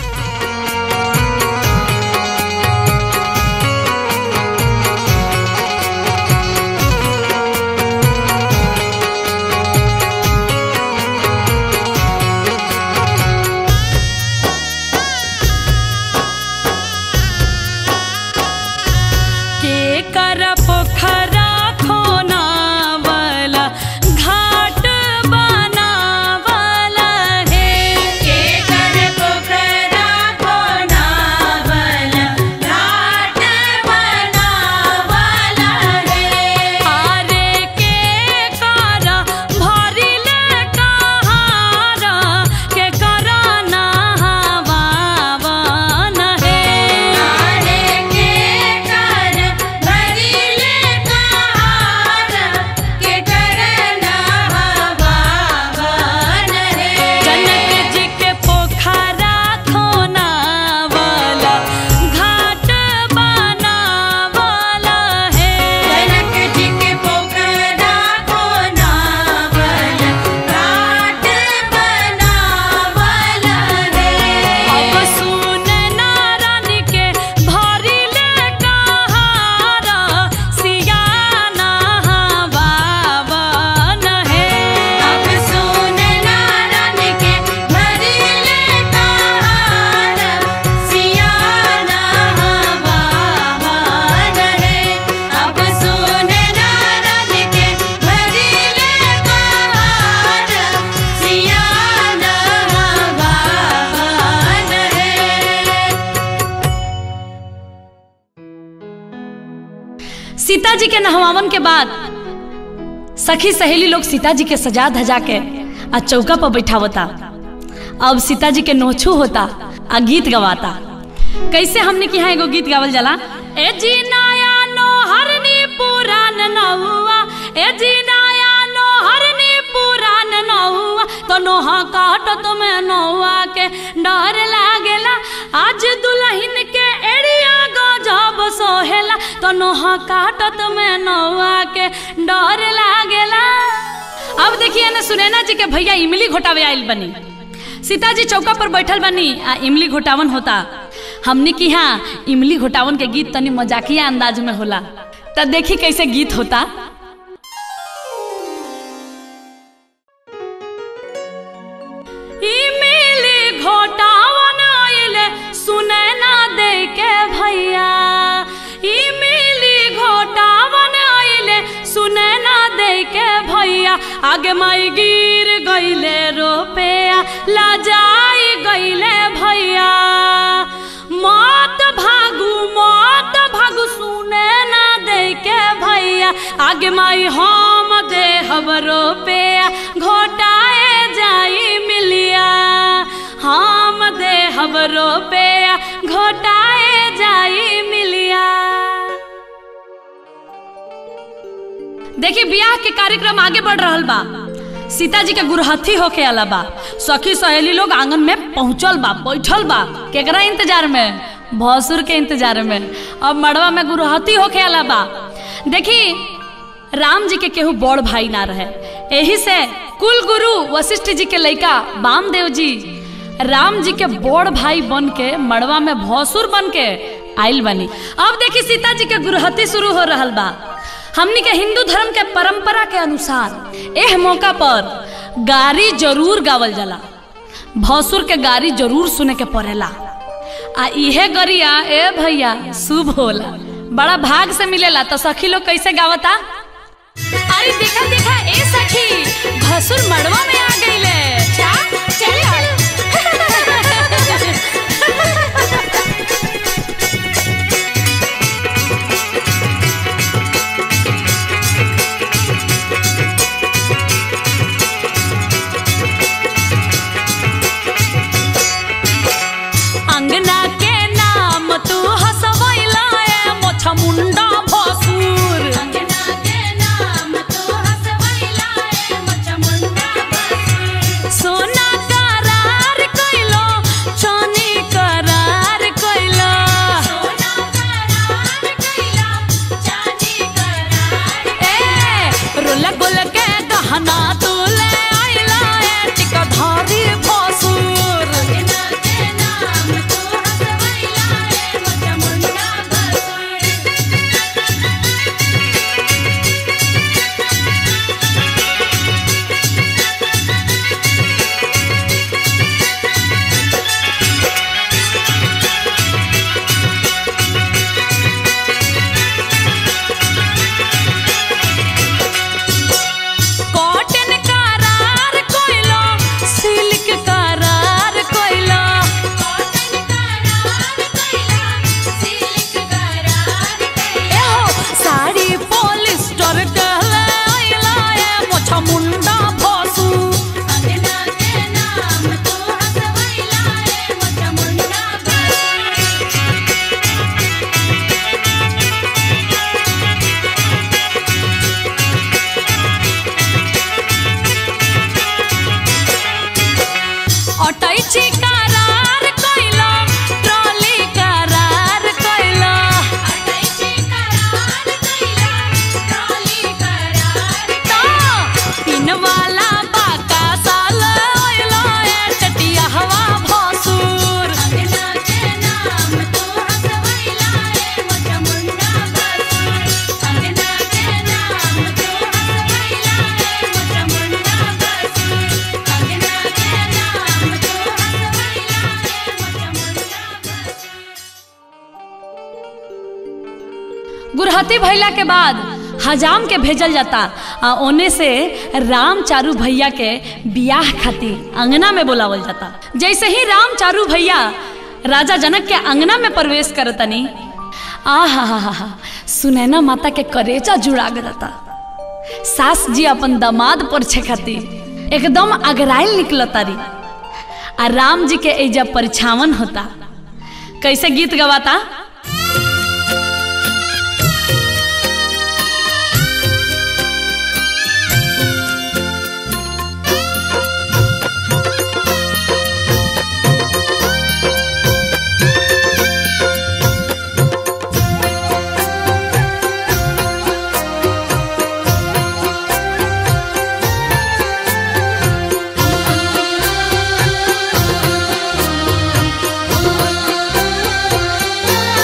के कर पोखरा खोनावला घाट बनावला हे के कर पोखरा बनावला घाट बनावला रे आरे के कारा भरिले कहारा के करा नहावावन हे आरे के कर भरिले कहार के करना हवावन रे जनक जी के पोखरा खोनावला घाट बनावला हे जनक जी के पोखरा बनावल घाट बनावल रे अब सुन नारायण के भरिले कहारा सिया नहावावन हे अब सुन नारायण के भरिले कहार सियाना हवावन रे अब सुन नारायण के भरिले कहार सियाना हवावन रे सीता जी के नहवावन के बाद सखी सहेली लोग सीता जी के सजा धजा के आ चौका पर बैठावता अब सीता जी के नोछू होता आ गीत गवाता कैसे हमने की यहाँ एगो गीत गावल जाला ए जी नया नो हरनी पुरान नहुआ ए जी नया नो हरनी पुरान नहुआ तो नोहा काटत में नहुआ के डर लागेला आज दुल्हन के एड़िया गजब सोहेला तो नोहा काटत में नहुआ के डर लागेला अब देखिए ना सुनैना जी के भैया इमली घोटावे आइल बनी सीता जी चौका पर बैठल बनी आ इमली घोटावन होता हमने की यहाँ इमली घोटावन के गीत तनी मजाकिया अंदाज में होला तब देखी कैसे गीत होता इमली घोटावन आइले सुनैना दे के भैया इमली घोटावन आइले सुनैना दे के भैया आगे माई गिर गईले रोपेया लाजाई गईले भैया मत भागू मत भागू सुने ना दे के भैया आगे माई हम दे हबरो पे घोटाए जाई मिलिया हम दे हबरो पे घोटाए जाई मिलिया देखिए ब्याह के कार्यक्रम आगे बढ़ रहल बा सीता जी के गुरहथी होके आला बा सखी सहेली लोग आंगन में पहुंचल बा बैठल बा केकरा इंतजार में भसुर के इंतजार में अब मड़वा में गुरहथी होके आला बा देखी राम जी के केहू बड़ भाई ना रहे एही से कुल गुरु वशिष्ठ जी के लइका वामदेव जी राम जी के बड़ भाई बन के मड़वा में भसुर बन के आइल बनी अब देखी सीता जी के गुरहथी शुरू हो रहल बा हमनी के हिंदू धर्म के परंपरा के अनुसार एह मौका पर गारी जरूर गावल जाला भसुर के गारी जरूर सुने के पड़ेला आ इहे गरिया ए भैया शुभ होला बड़ा भाग से मिलेला तो सखी लोग कैसे गावता अरे देखा देखा ए सखी भसुर मड़वा में आ गईले क्या चल अंगना के नाम तू हसवैला ए मोछा मुंडा भसुर अंगना के नाम तू हसवैला ए मचमुंडा बसुर सोना करार कइलो चानी करार कइलो सोना करार कैला चांदी करार ए रोला गोल के गहना तू ले आइला ए टिका धारी भसुर अंगना के नाम तू हसवैला ए मचमुंडा बसुर कॉटन करार कइलो सिल्क करार कइलो कॉटन करार कैला सिल्क करार कैला एहो साड़ी पॉलिस्टर कहले आइला ए मोछा मुंडा भसु अंगना के नाम तू हसवैला ए मचमुंडा बसुर अटैची करार कइलो ट्रॉली करार कइलो अटैची करार कैला ट्रॉली करार तो तीन वाला बाका साल आइला ए टटिया हवा भसुर अंगना के नाम तू हसवैला ए मचमुंडा बसुर अंगना के नाम तू हसवैला ए मचमुंडा बसुर अंगना के नाम तू हसवैला ए मचमुंडा गुरहती भैला के बाद हजाम के भेजल जाता आ ओने से राम चारू भैया के बियाह खातिर अंगना में बुलावल जाता जैसे ही राम चारू भैया राजा जनक के अंगना में प्रवेश करतनी आ हा हा हा हा सुनैना माता के करेजा जुड़ा जाता सास जी अपन दामाद पर छे खातिर एकदम अगराइल निकलतारी आ राम जी के एजा परिछावन होता कैसे गीत गवाता बसुर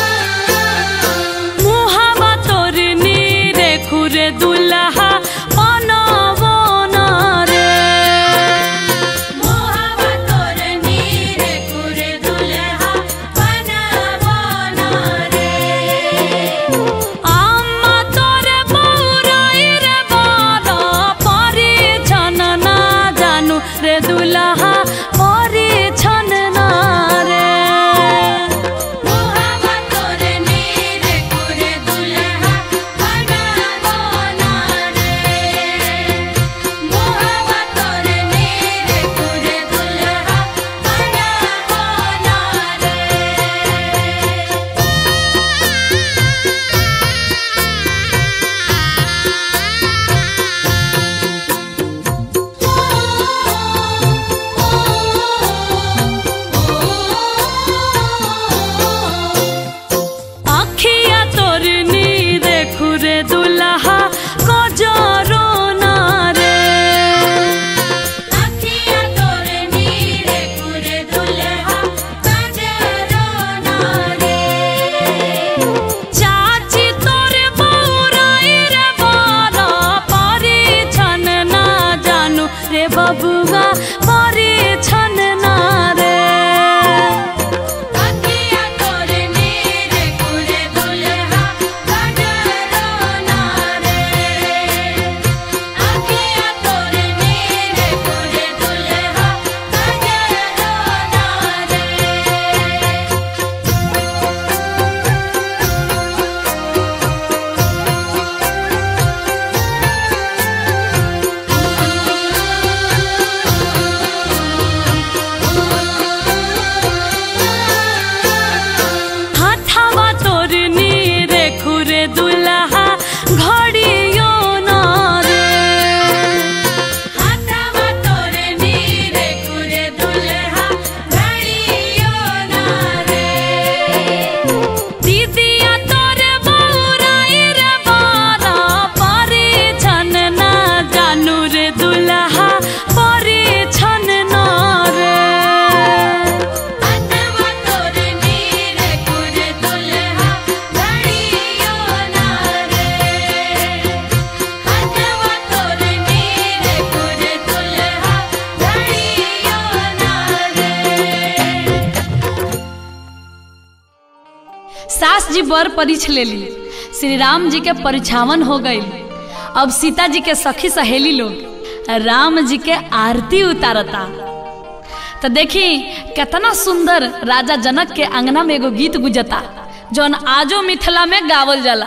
सास जी बर परीछ लेली श्री राम जी के परिछावन हो गई अब सीता जी के सखी सहेली लोग राम जी के आरती उतारता तो देखी कितना सुंदर राजा जनक के अंगना में एगो गीत गुजता जौन आजो मिथिला में गावल जाला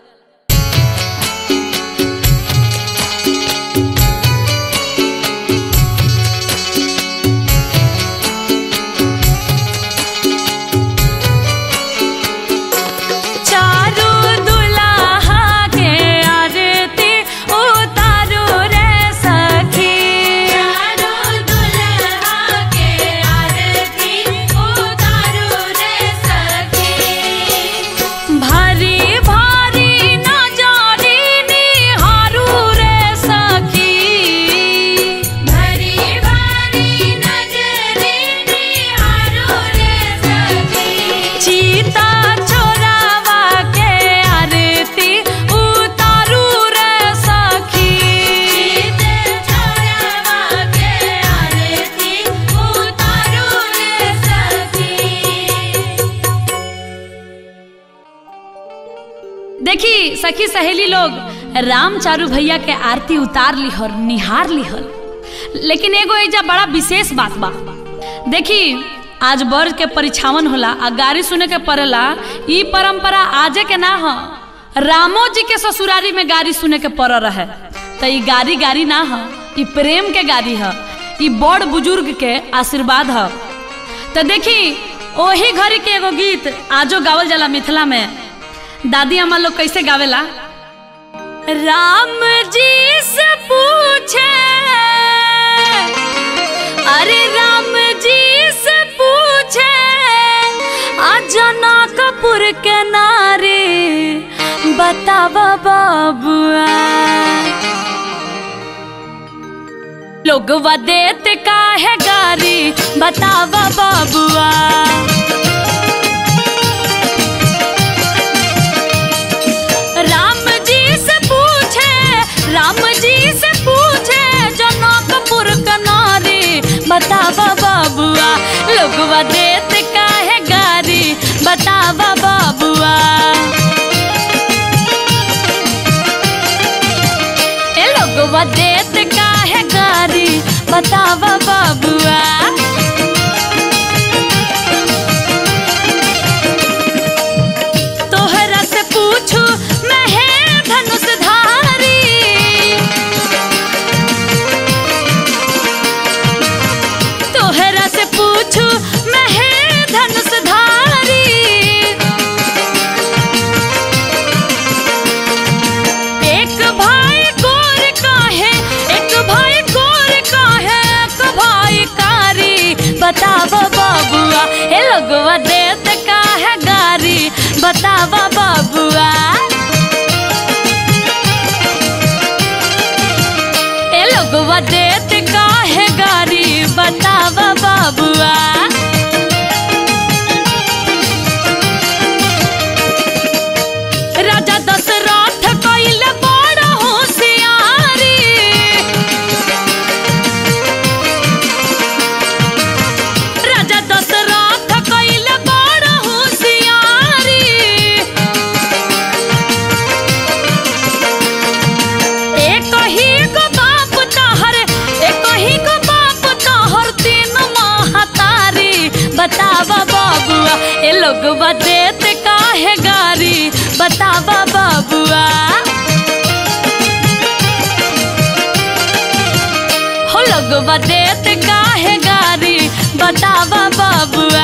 चारू दुल्हा के आरती उतारू रे सखी चारो दुल्हा के आरती उतारो रे सखी भारी भारी नजारी निहारू रे सखी भरी भारी नजरे निहारो रे सखी चीता छोरावा के आरती उतारू रे सखी चित छोड़वा के आरती उतारो रे सखी देखी सखी सहेली लोग राम चारू भैया के आरती उतार लिहर निहार लिहर लेकिन एगो एजा बड़ा विशेष बात बा देखी आज बर के परिछावन होला आ गाड़ी सुने के पड़ेला ई परंपरा आजे के ना ह रामो जी के ससुरारी में गाड़ी सुने के पड़ रहे तो ई गाड़ी गाड़ी ना ह ई प्रेम के गाड़ी ह ई बड़ बुजुर्ग के आशीर्वाद ह तो देखी ओही घड़ी के एगो गीत आजो गावल जाला मिथिला में दादी अम्मा लोग कैसे गावेला राम जी से पूछे अरे राम जी से पूछे जनकपुर के नारी बतावा बाबुआ लोग देत का है गारी बतावा बाबुआ राम जी से पूछे राम जी से पूछे जनकपुर का नारी बतावा बाबुआ लोगवा देत काहे गारी बतावा बाबुआ ए लोगवा देत काहे गारी बतावा बाबुआ तोहरा से पूछू मैं है धनुषधारी तोहरा से पूछू मैं है धनुषधारी एक भाई गोर का है एक भाई गोर का है एक भाई कारी बतावा बाबुआ ए लगवा देत का है गारी बतावा बाबुआ ए लगवा देत का है गारी बतावा बाबुआ राजा दशरथ कइल बड़ होशियारी राजा दशरथ कइल बड़ होशियारी एक ही गो बाप तहर एक ही गो बाप तहर तीन महतारी बतावा बाबुआ ए लोग देत काहे गारी बतावा बाबुआ हो लोग देत काहे गारी बतावा बाबुआ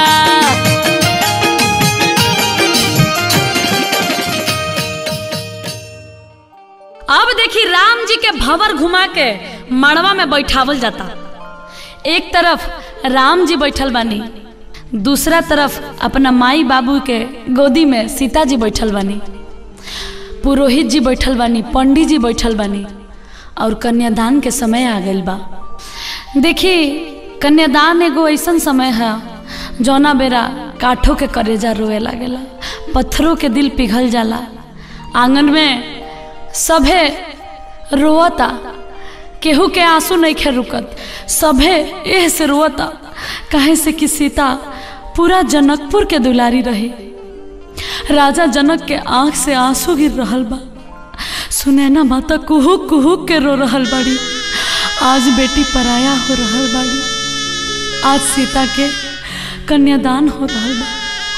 अब देखी राम जी के भवर घुमा के मड़वा में बैठावल जाता एक तरफ राम जी बैठल बानी दूसरा तरफ अपना माई बाबू के गोदी में सीता जी बैठल बानी पुरोहित जी बैठल बानी पंडित जी बैठल बानी और कन्यादान के समय आ गइल बा देखी कन्यादान एगो ऐसन समय है जौना बेरा काठों के करेजा रोए लागेला पत्थरों के दिल पिघल जाला आंगन में सभे रोवता केहू के आंसू नहीं खे रुकत सभे एह से रोवता कहे से कि सीता पूरा जनकपुर के दुलारी रही राजा जनक के आंख से आंसू गिर रहल बा सुनैना माता कुहुक कुहुक के रो रहल बाड़ी आज बेटी पराया हो रहल बाड़ी आज सीता के कन्यादान हो रहल बा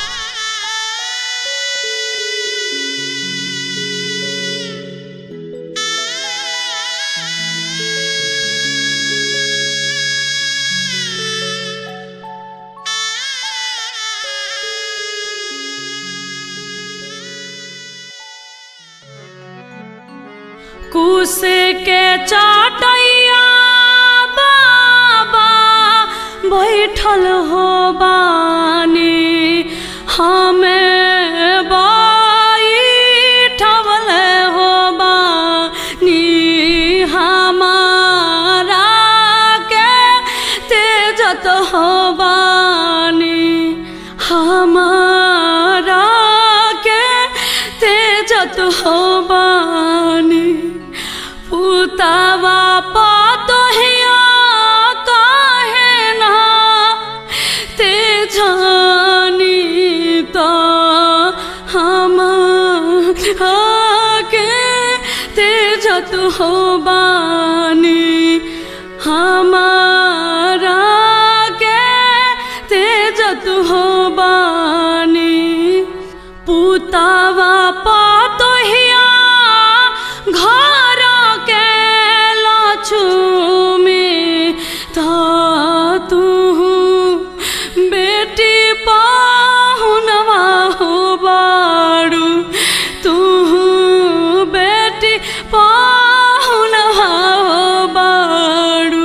कुसे के चाटैया बाबा बैठल हो बानी हमें बैठल हो बानी हमारा के तेजत हो बानी हमारा के तेजत हो बानी पुतावा पतोहिया काहे ना ते जानी तो हम आके तेजत हो बानी हमारा के तेजत हो बानी पुतावा पतोहिया घर के लक्ष्मी था तू बेटी पाहुनवा हो बाड़ू तू बेटी पाहुनवा हो बाड़ू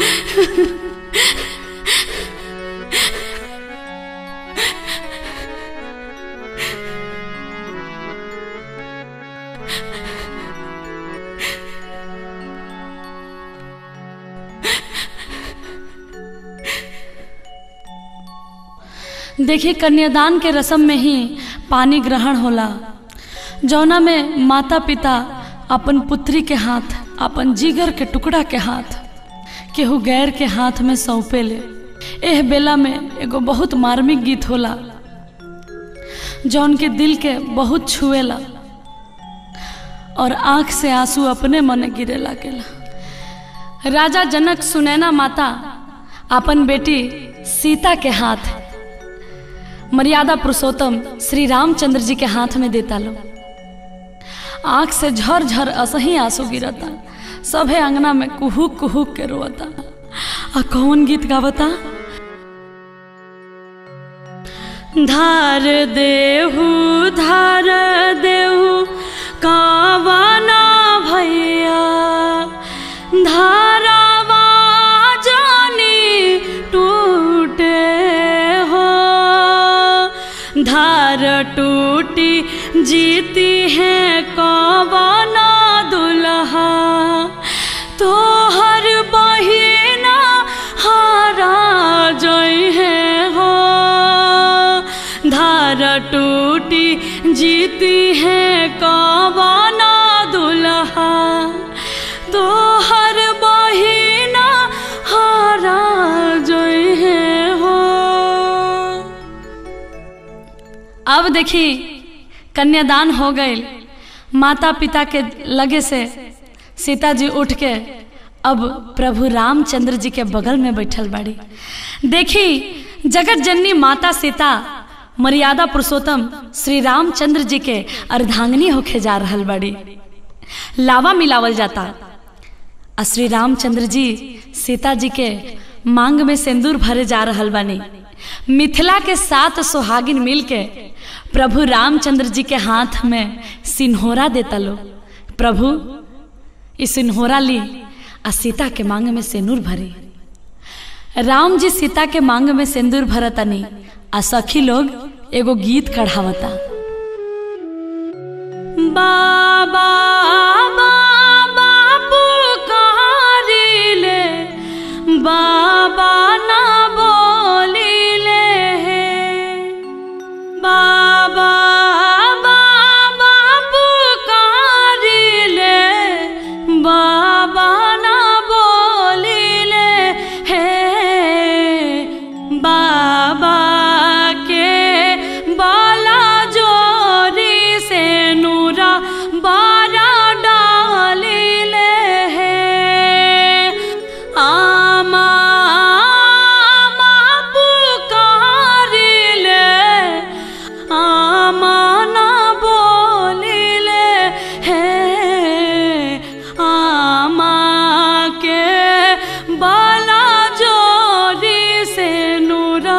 देखिए कन्यादान के रस्म में ही पानी ग्रहण होला जौना में माता पिता अपन पुत्री के हाथ अपन जिगर के टुकड़ा के हाथ केहू गैर के हाथ में सौंपे ले एह बेला में एगो बहुत मार्मिक गीत होला जौन के दिल के बहुत छुएला और आंख से आंसू अपने मने गिरे लागेला राजा जनक सुनैना माता अपन बेटी सीता के हाथ मर्यादा पुरुषोत्तम श्री रामचंद्र जी के हाथ में देता लो आंख से झर झर असही आंसू गिरता सभे अंगना में कुहुक कुहुक के रोता आ कौन गीत गावता धार देहू धार देहू कावना भैया धारावा जानी टूटे हो धार टूटी जीती है कवना दुल्हा तो हर बहिना हारा जई है हो धार टूटी जीती है कवना दुल्हा तो हर बहिना हारा जई है हो अब देखी कन्यादान हो गई माता पिता के लगे से सीता जी उठ के अब प्रभु रामचंद्र जी के बगल में बैठल बाड़ी देखी जगत जननी माता सीता मर्यादा पुरुषोत्तम श्री रामचंद्र जी के अर्धांगिनी होके जा रहल बाड़ी लावा मिलावल जाता आ श्री रामचंद्र जी सीता जी के मांग में सिंदूर भरे जा रहल बानी मिथिला के सात सुहागिन मिल के प्रभु रामचंद्र जी के हाथ में सिन्होरा देता लो प्रभु ई सिन्होरा ली आ सीता के मांग में सिंदूर भरी राम जी सीता के मांग में सिंदूर भरतनी आ सखी लोग एगो गीत कढ़ावता बाबा बाबा पुकारिले बाबा ना बोलिले बाबा बाबा पुकारिले बाबा ना बोलिले हे बाबा के बाला जो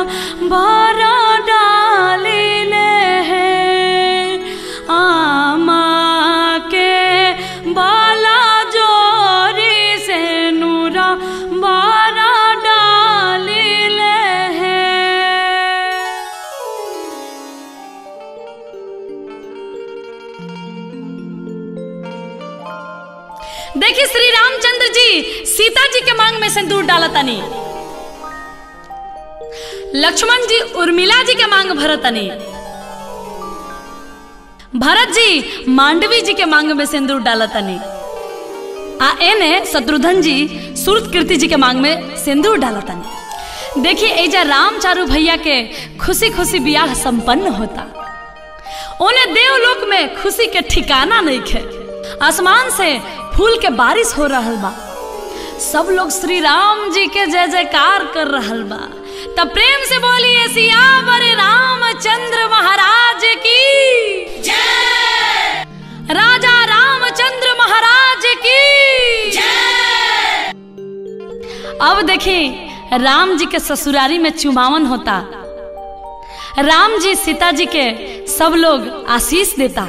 बारा डालिले हैं आमा के बाला जोरी से नूरा बारा डालिले हैं देखिए श्री रामचंद्र जी सीता जी के मांग में सिंदूर डाला तनी लक्ष्मण जी उर्मिला जी के मांग भरतनी भरत जी मांडवी जी के मांग में सिंदूर डाला तनी आ एने शत्रुघ्न जी सूरत कीर्ति जी के मांग में सिंदूर डाला तनी देखिए एजा राम चारू भैया के खुशी खुशी बियाह संपन्न होता उन्हें देवलोक में खुशी के ठिकाना नहीं खे आसमान से फूल के बारिश हो रहल बा सब लोग श्री राम जी के जय जयकार कर रहल बा तब प्रेम से बोलिए सियावर रामचंद्र महाराज की राजा रामचंद्र महाराज की अब देखिए राम जी के ससुरारी में चुमावन होता राम जी सीता जी के सब लोग आशीष देता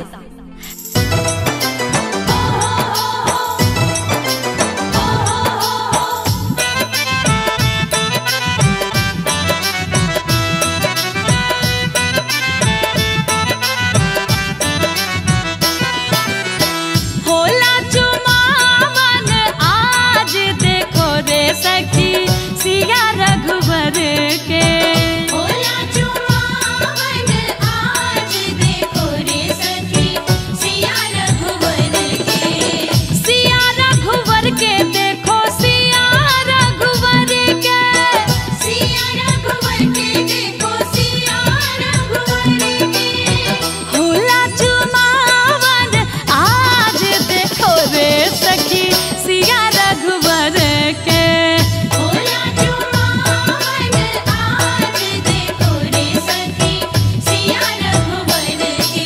होला चुमावन आज देखो रे सखी सिया रघुवर के होला चुमावन आज देखो रे सखी सिया रघुवर के सिया रघुवर के देखो सिया रघुवर के सिया रघुवर के देखो सिया रघुवर के होला चुमावन आज देखो रे सखी सिया रघुवर के होला चुमावन आज देखो रे सखी सिया रघुवर के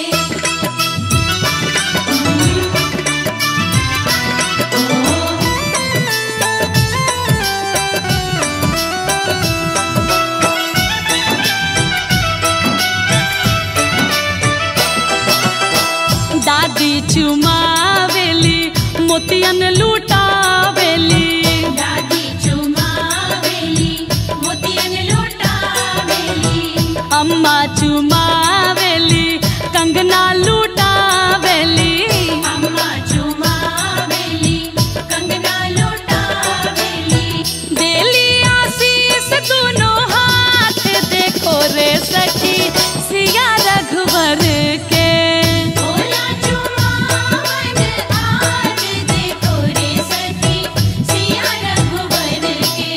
दादी चुमावेली मोतियन लूटावेली दादी चुमावेली मोतियन लुटावेली अम्मा चुमावेली कंगना लूटावेली अम्मा चुमावेली कंगना लुटावेली देली आशीष दोनों हाथ देखो रे सखी सिया रघुवर के होला चुमावन आज देखो रे सखी सिया रघुवर के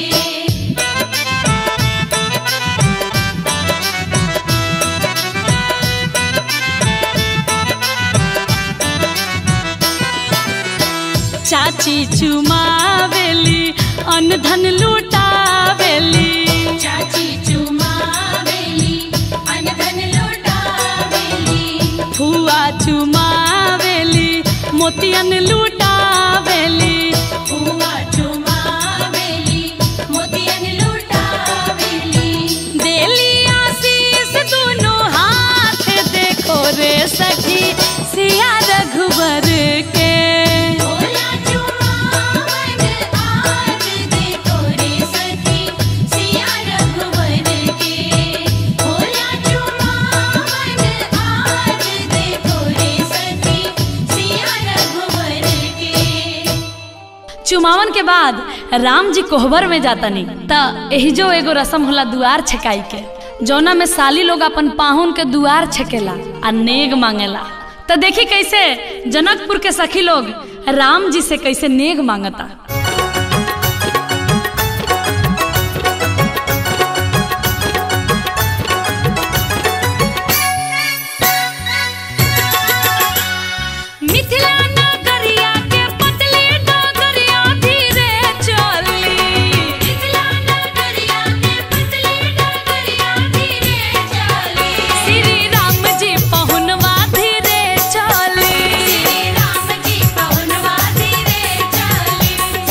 चाची चुमावेली अन्न धन लूटावेली चाची चुमावेली अनधन लुटावेली फुआ चुमावेली मोतियन लूटावेली बुआ चुमावेली मोतियन लुटावेली देली आशीष दोनों हाथ देखो रे सखी सिया रघुवर के होला चुमावन आज देखो रे सखी सिया रघुवर के होला चुमावन आज देखो रे सखी सिया रघुवर के चुमावन के बाद राम जी कोहबर में जातनी त एही जो एगो रसम होला दुआर छकाई के जौना में साली लोग अपन पाहुन के दुआर छकेला आ नेग मांगेला त देखी कैसे जनकपुर के सखी लोग राम जी से कैसे नेग मांगता मिथिला नगरिया के पतली डगरिया धीरे चली मिथिला नगरिया के पतली डगरिया धीरे चली श्री राम जी पहुनवा धीरे चली श्री राम जी पवनवा धीरे चली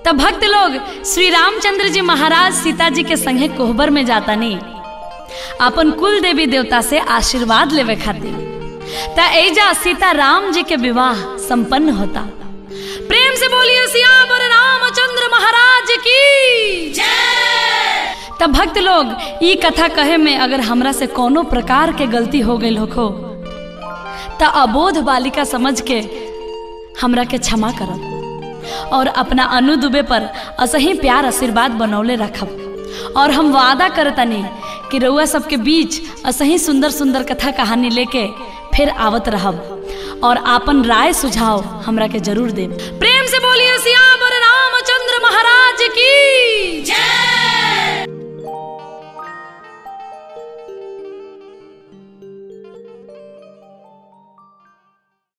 तब भक्त लोग श्री रामचंद्र जी महाराज सीता जी के संगे कोहबर में जाता नहीं अपन कुल देवी देवता से आशीर्वाद लेवे खातिर त एजा सीता राम जी के विवाह संपन्न होता प्रेम से बोलिए सियावर रामचंद्र महाराज की तब भक्त लोग ई कथा कहे में अगर हमरा से कोनो प्रकार के गलती हो गई होखो त अबोध बालिका समझ के हमरा के क्षमा करब और अपना अनु दुबे पर असही प्यार आशीर्वाद बनौले रखब और हम वादा करतनी कि रउआ सबके बीच असही सुंदर सुंदर कथा कहानी लेके फिर आवत रहब और आपन राय सुझाव हमरा के जरूर देब प्रेम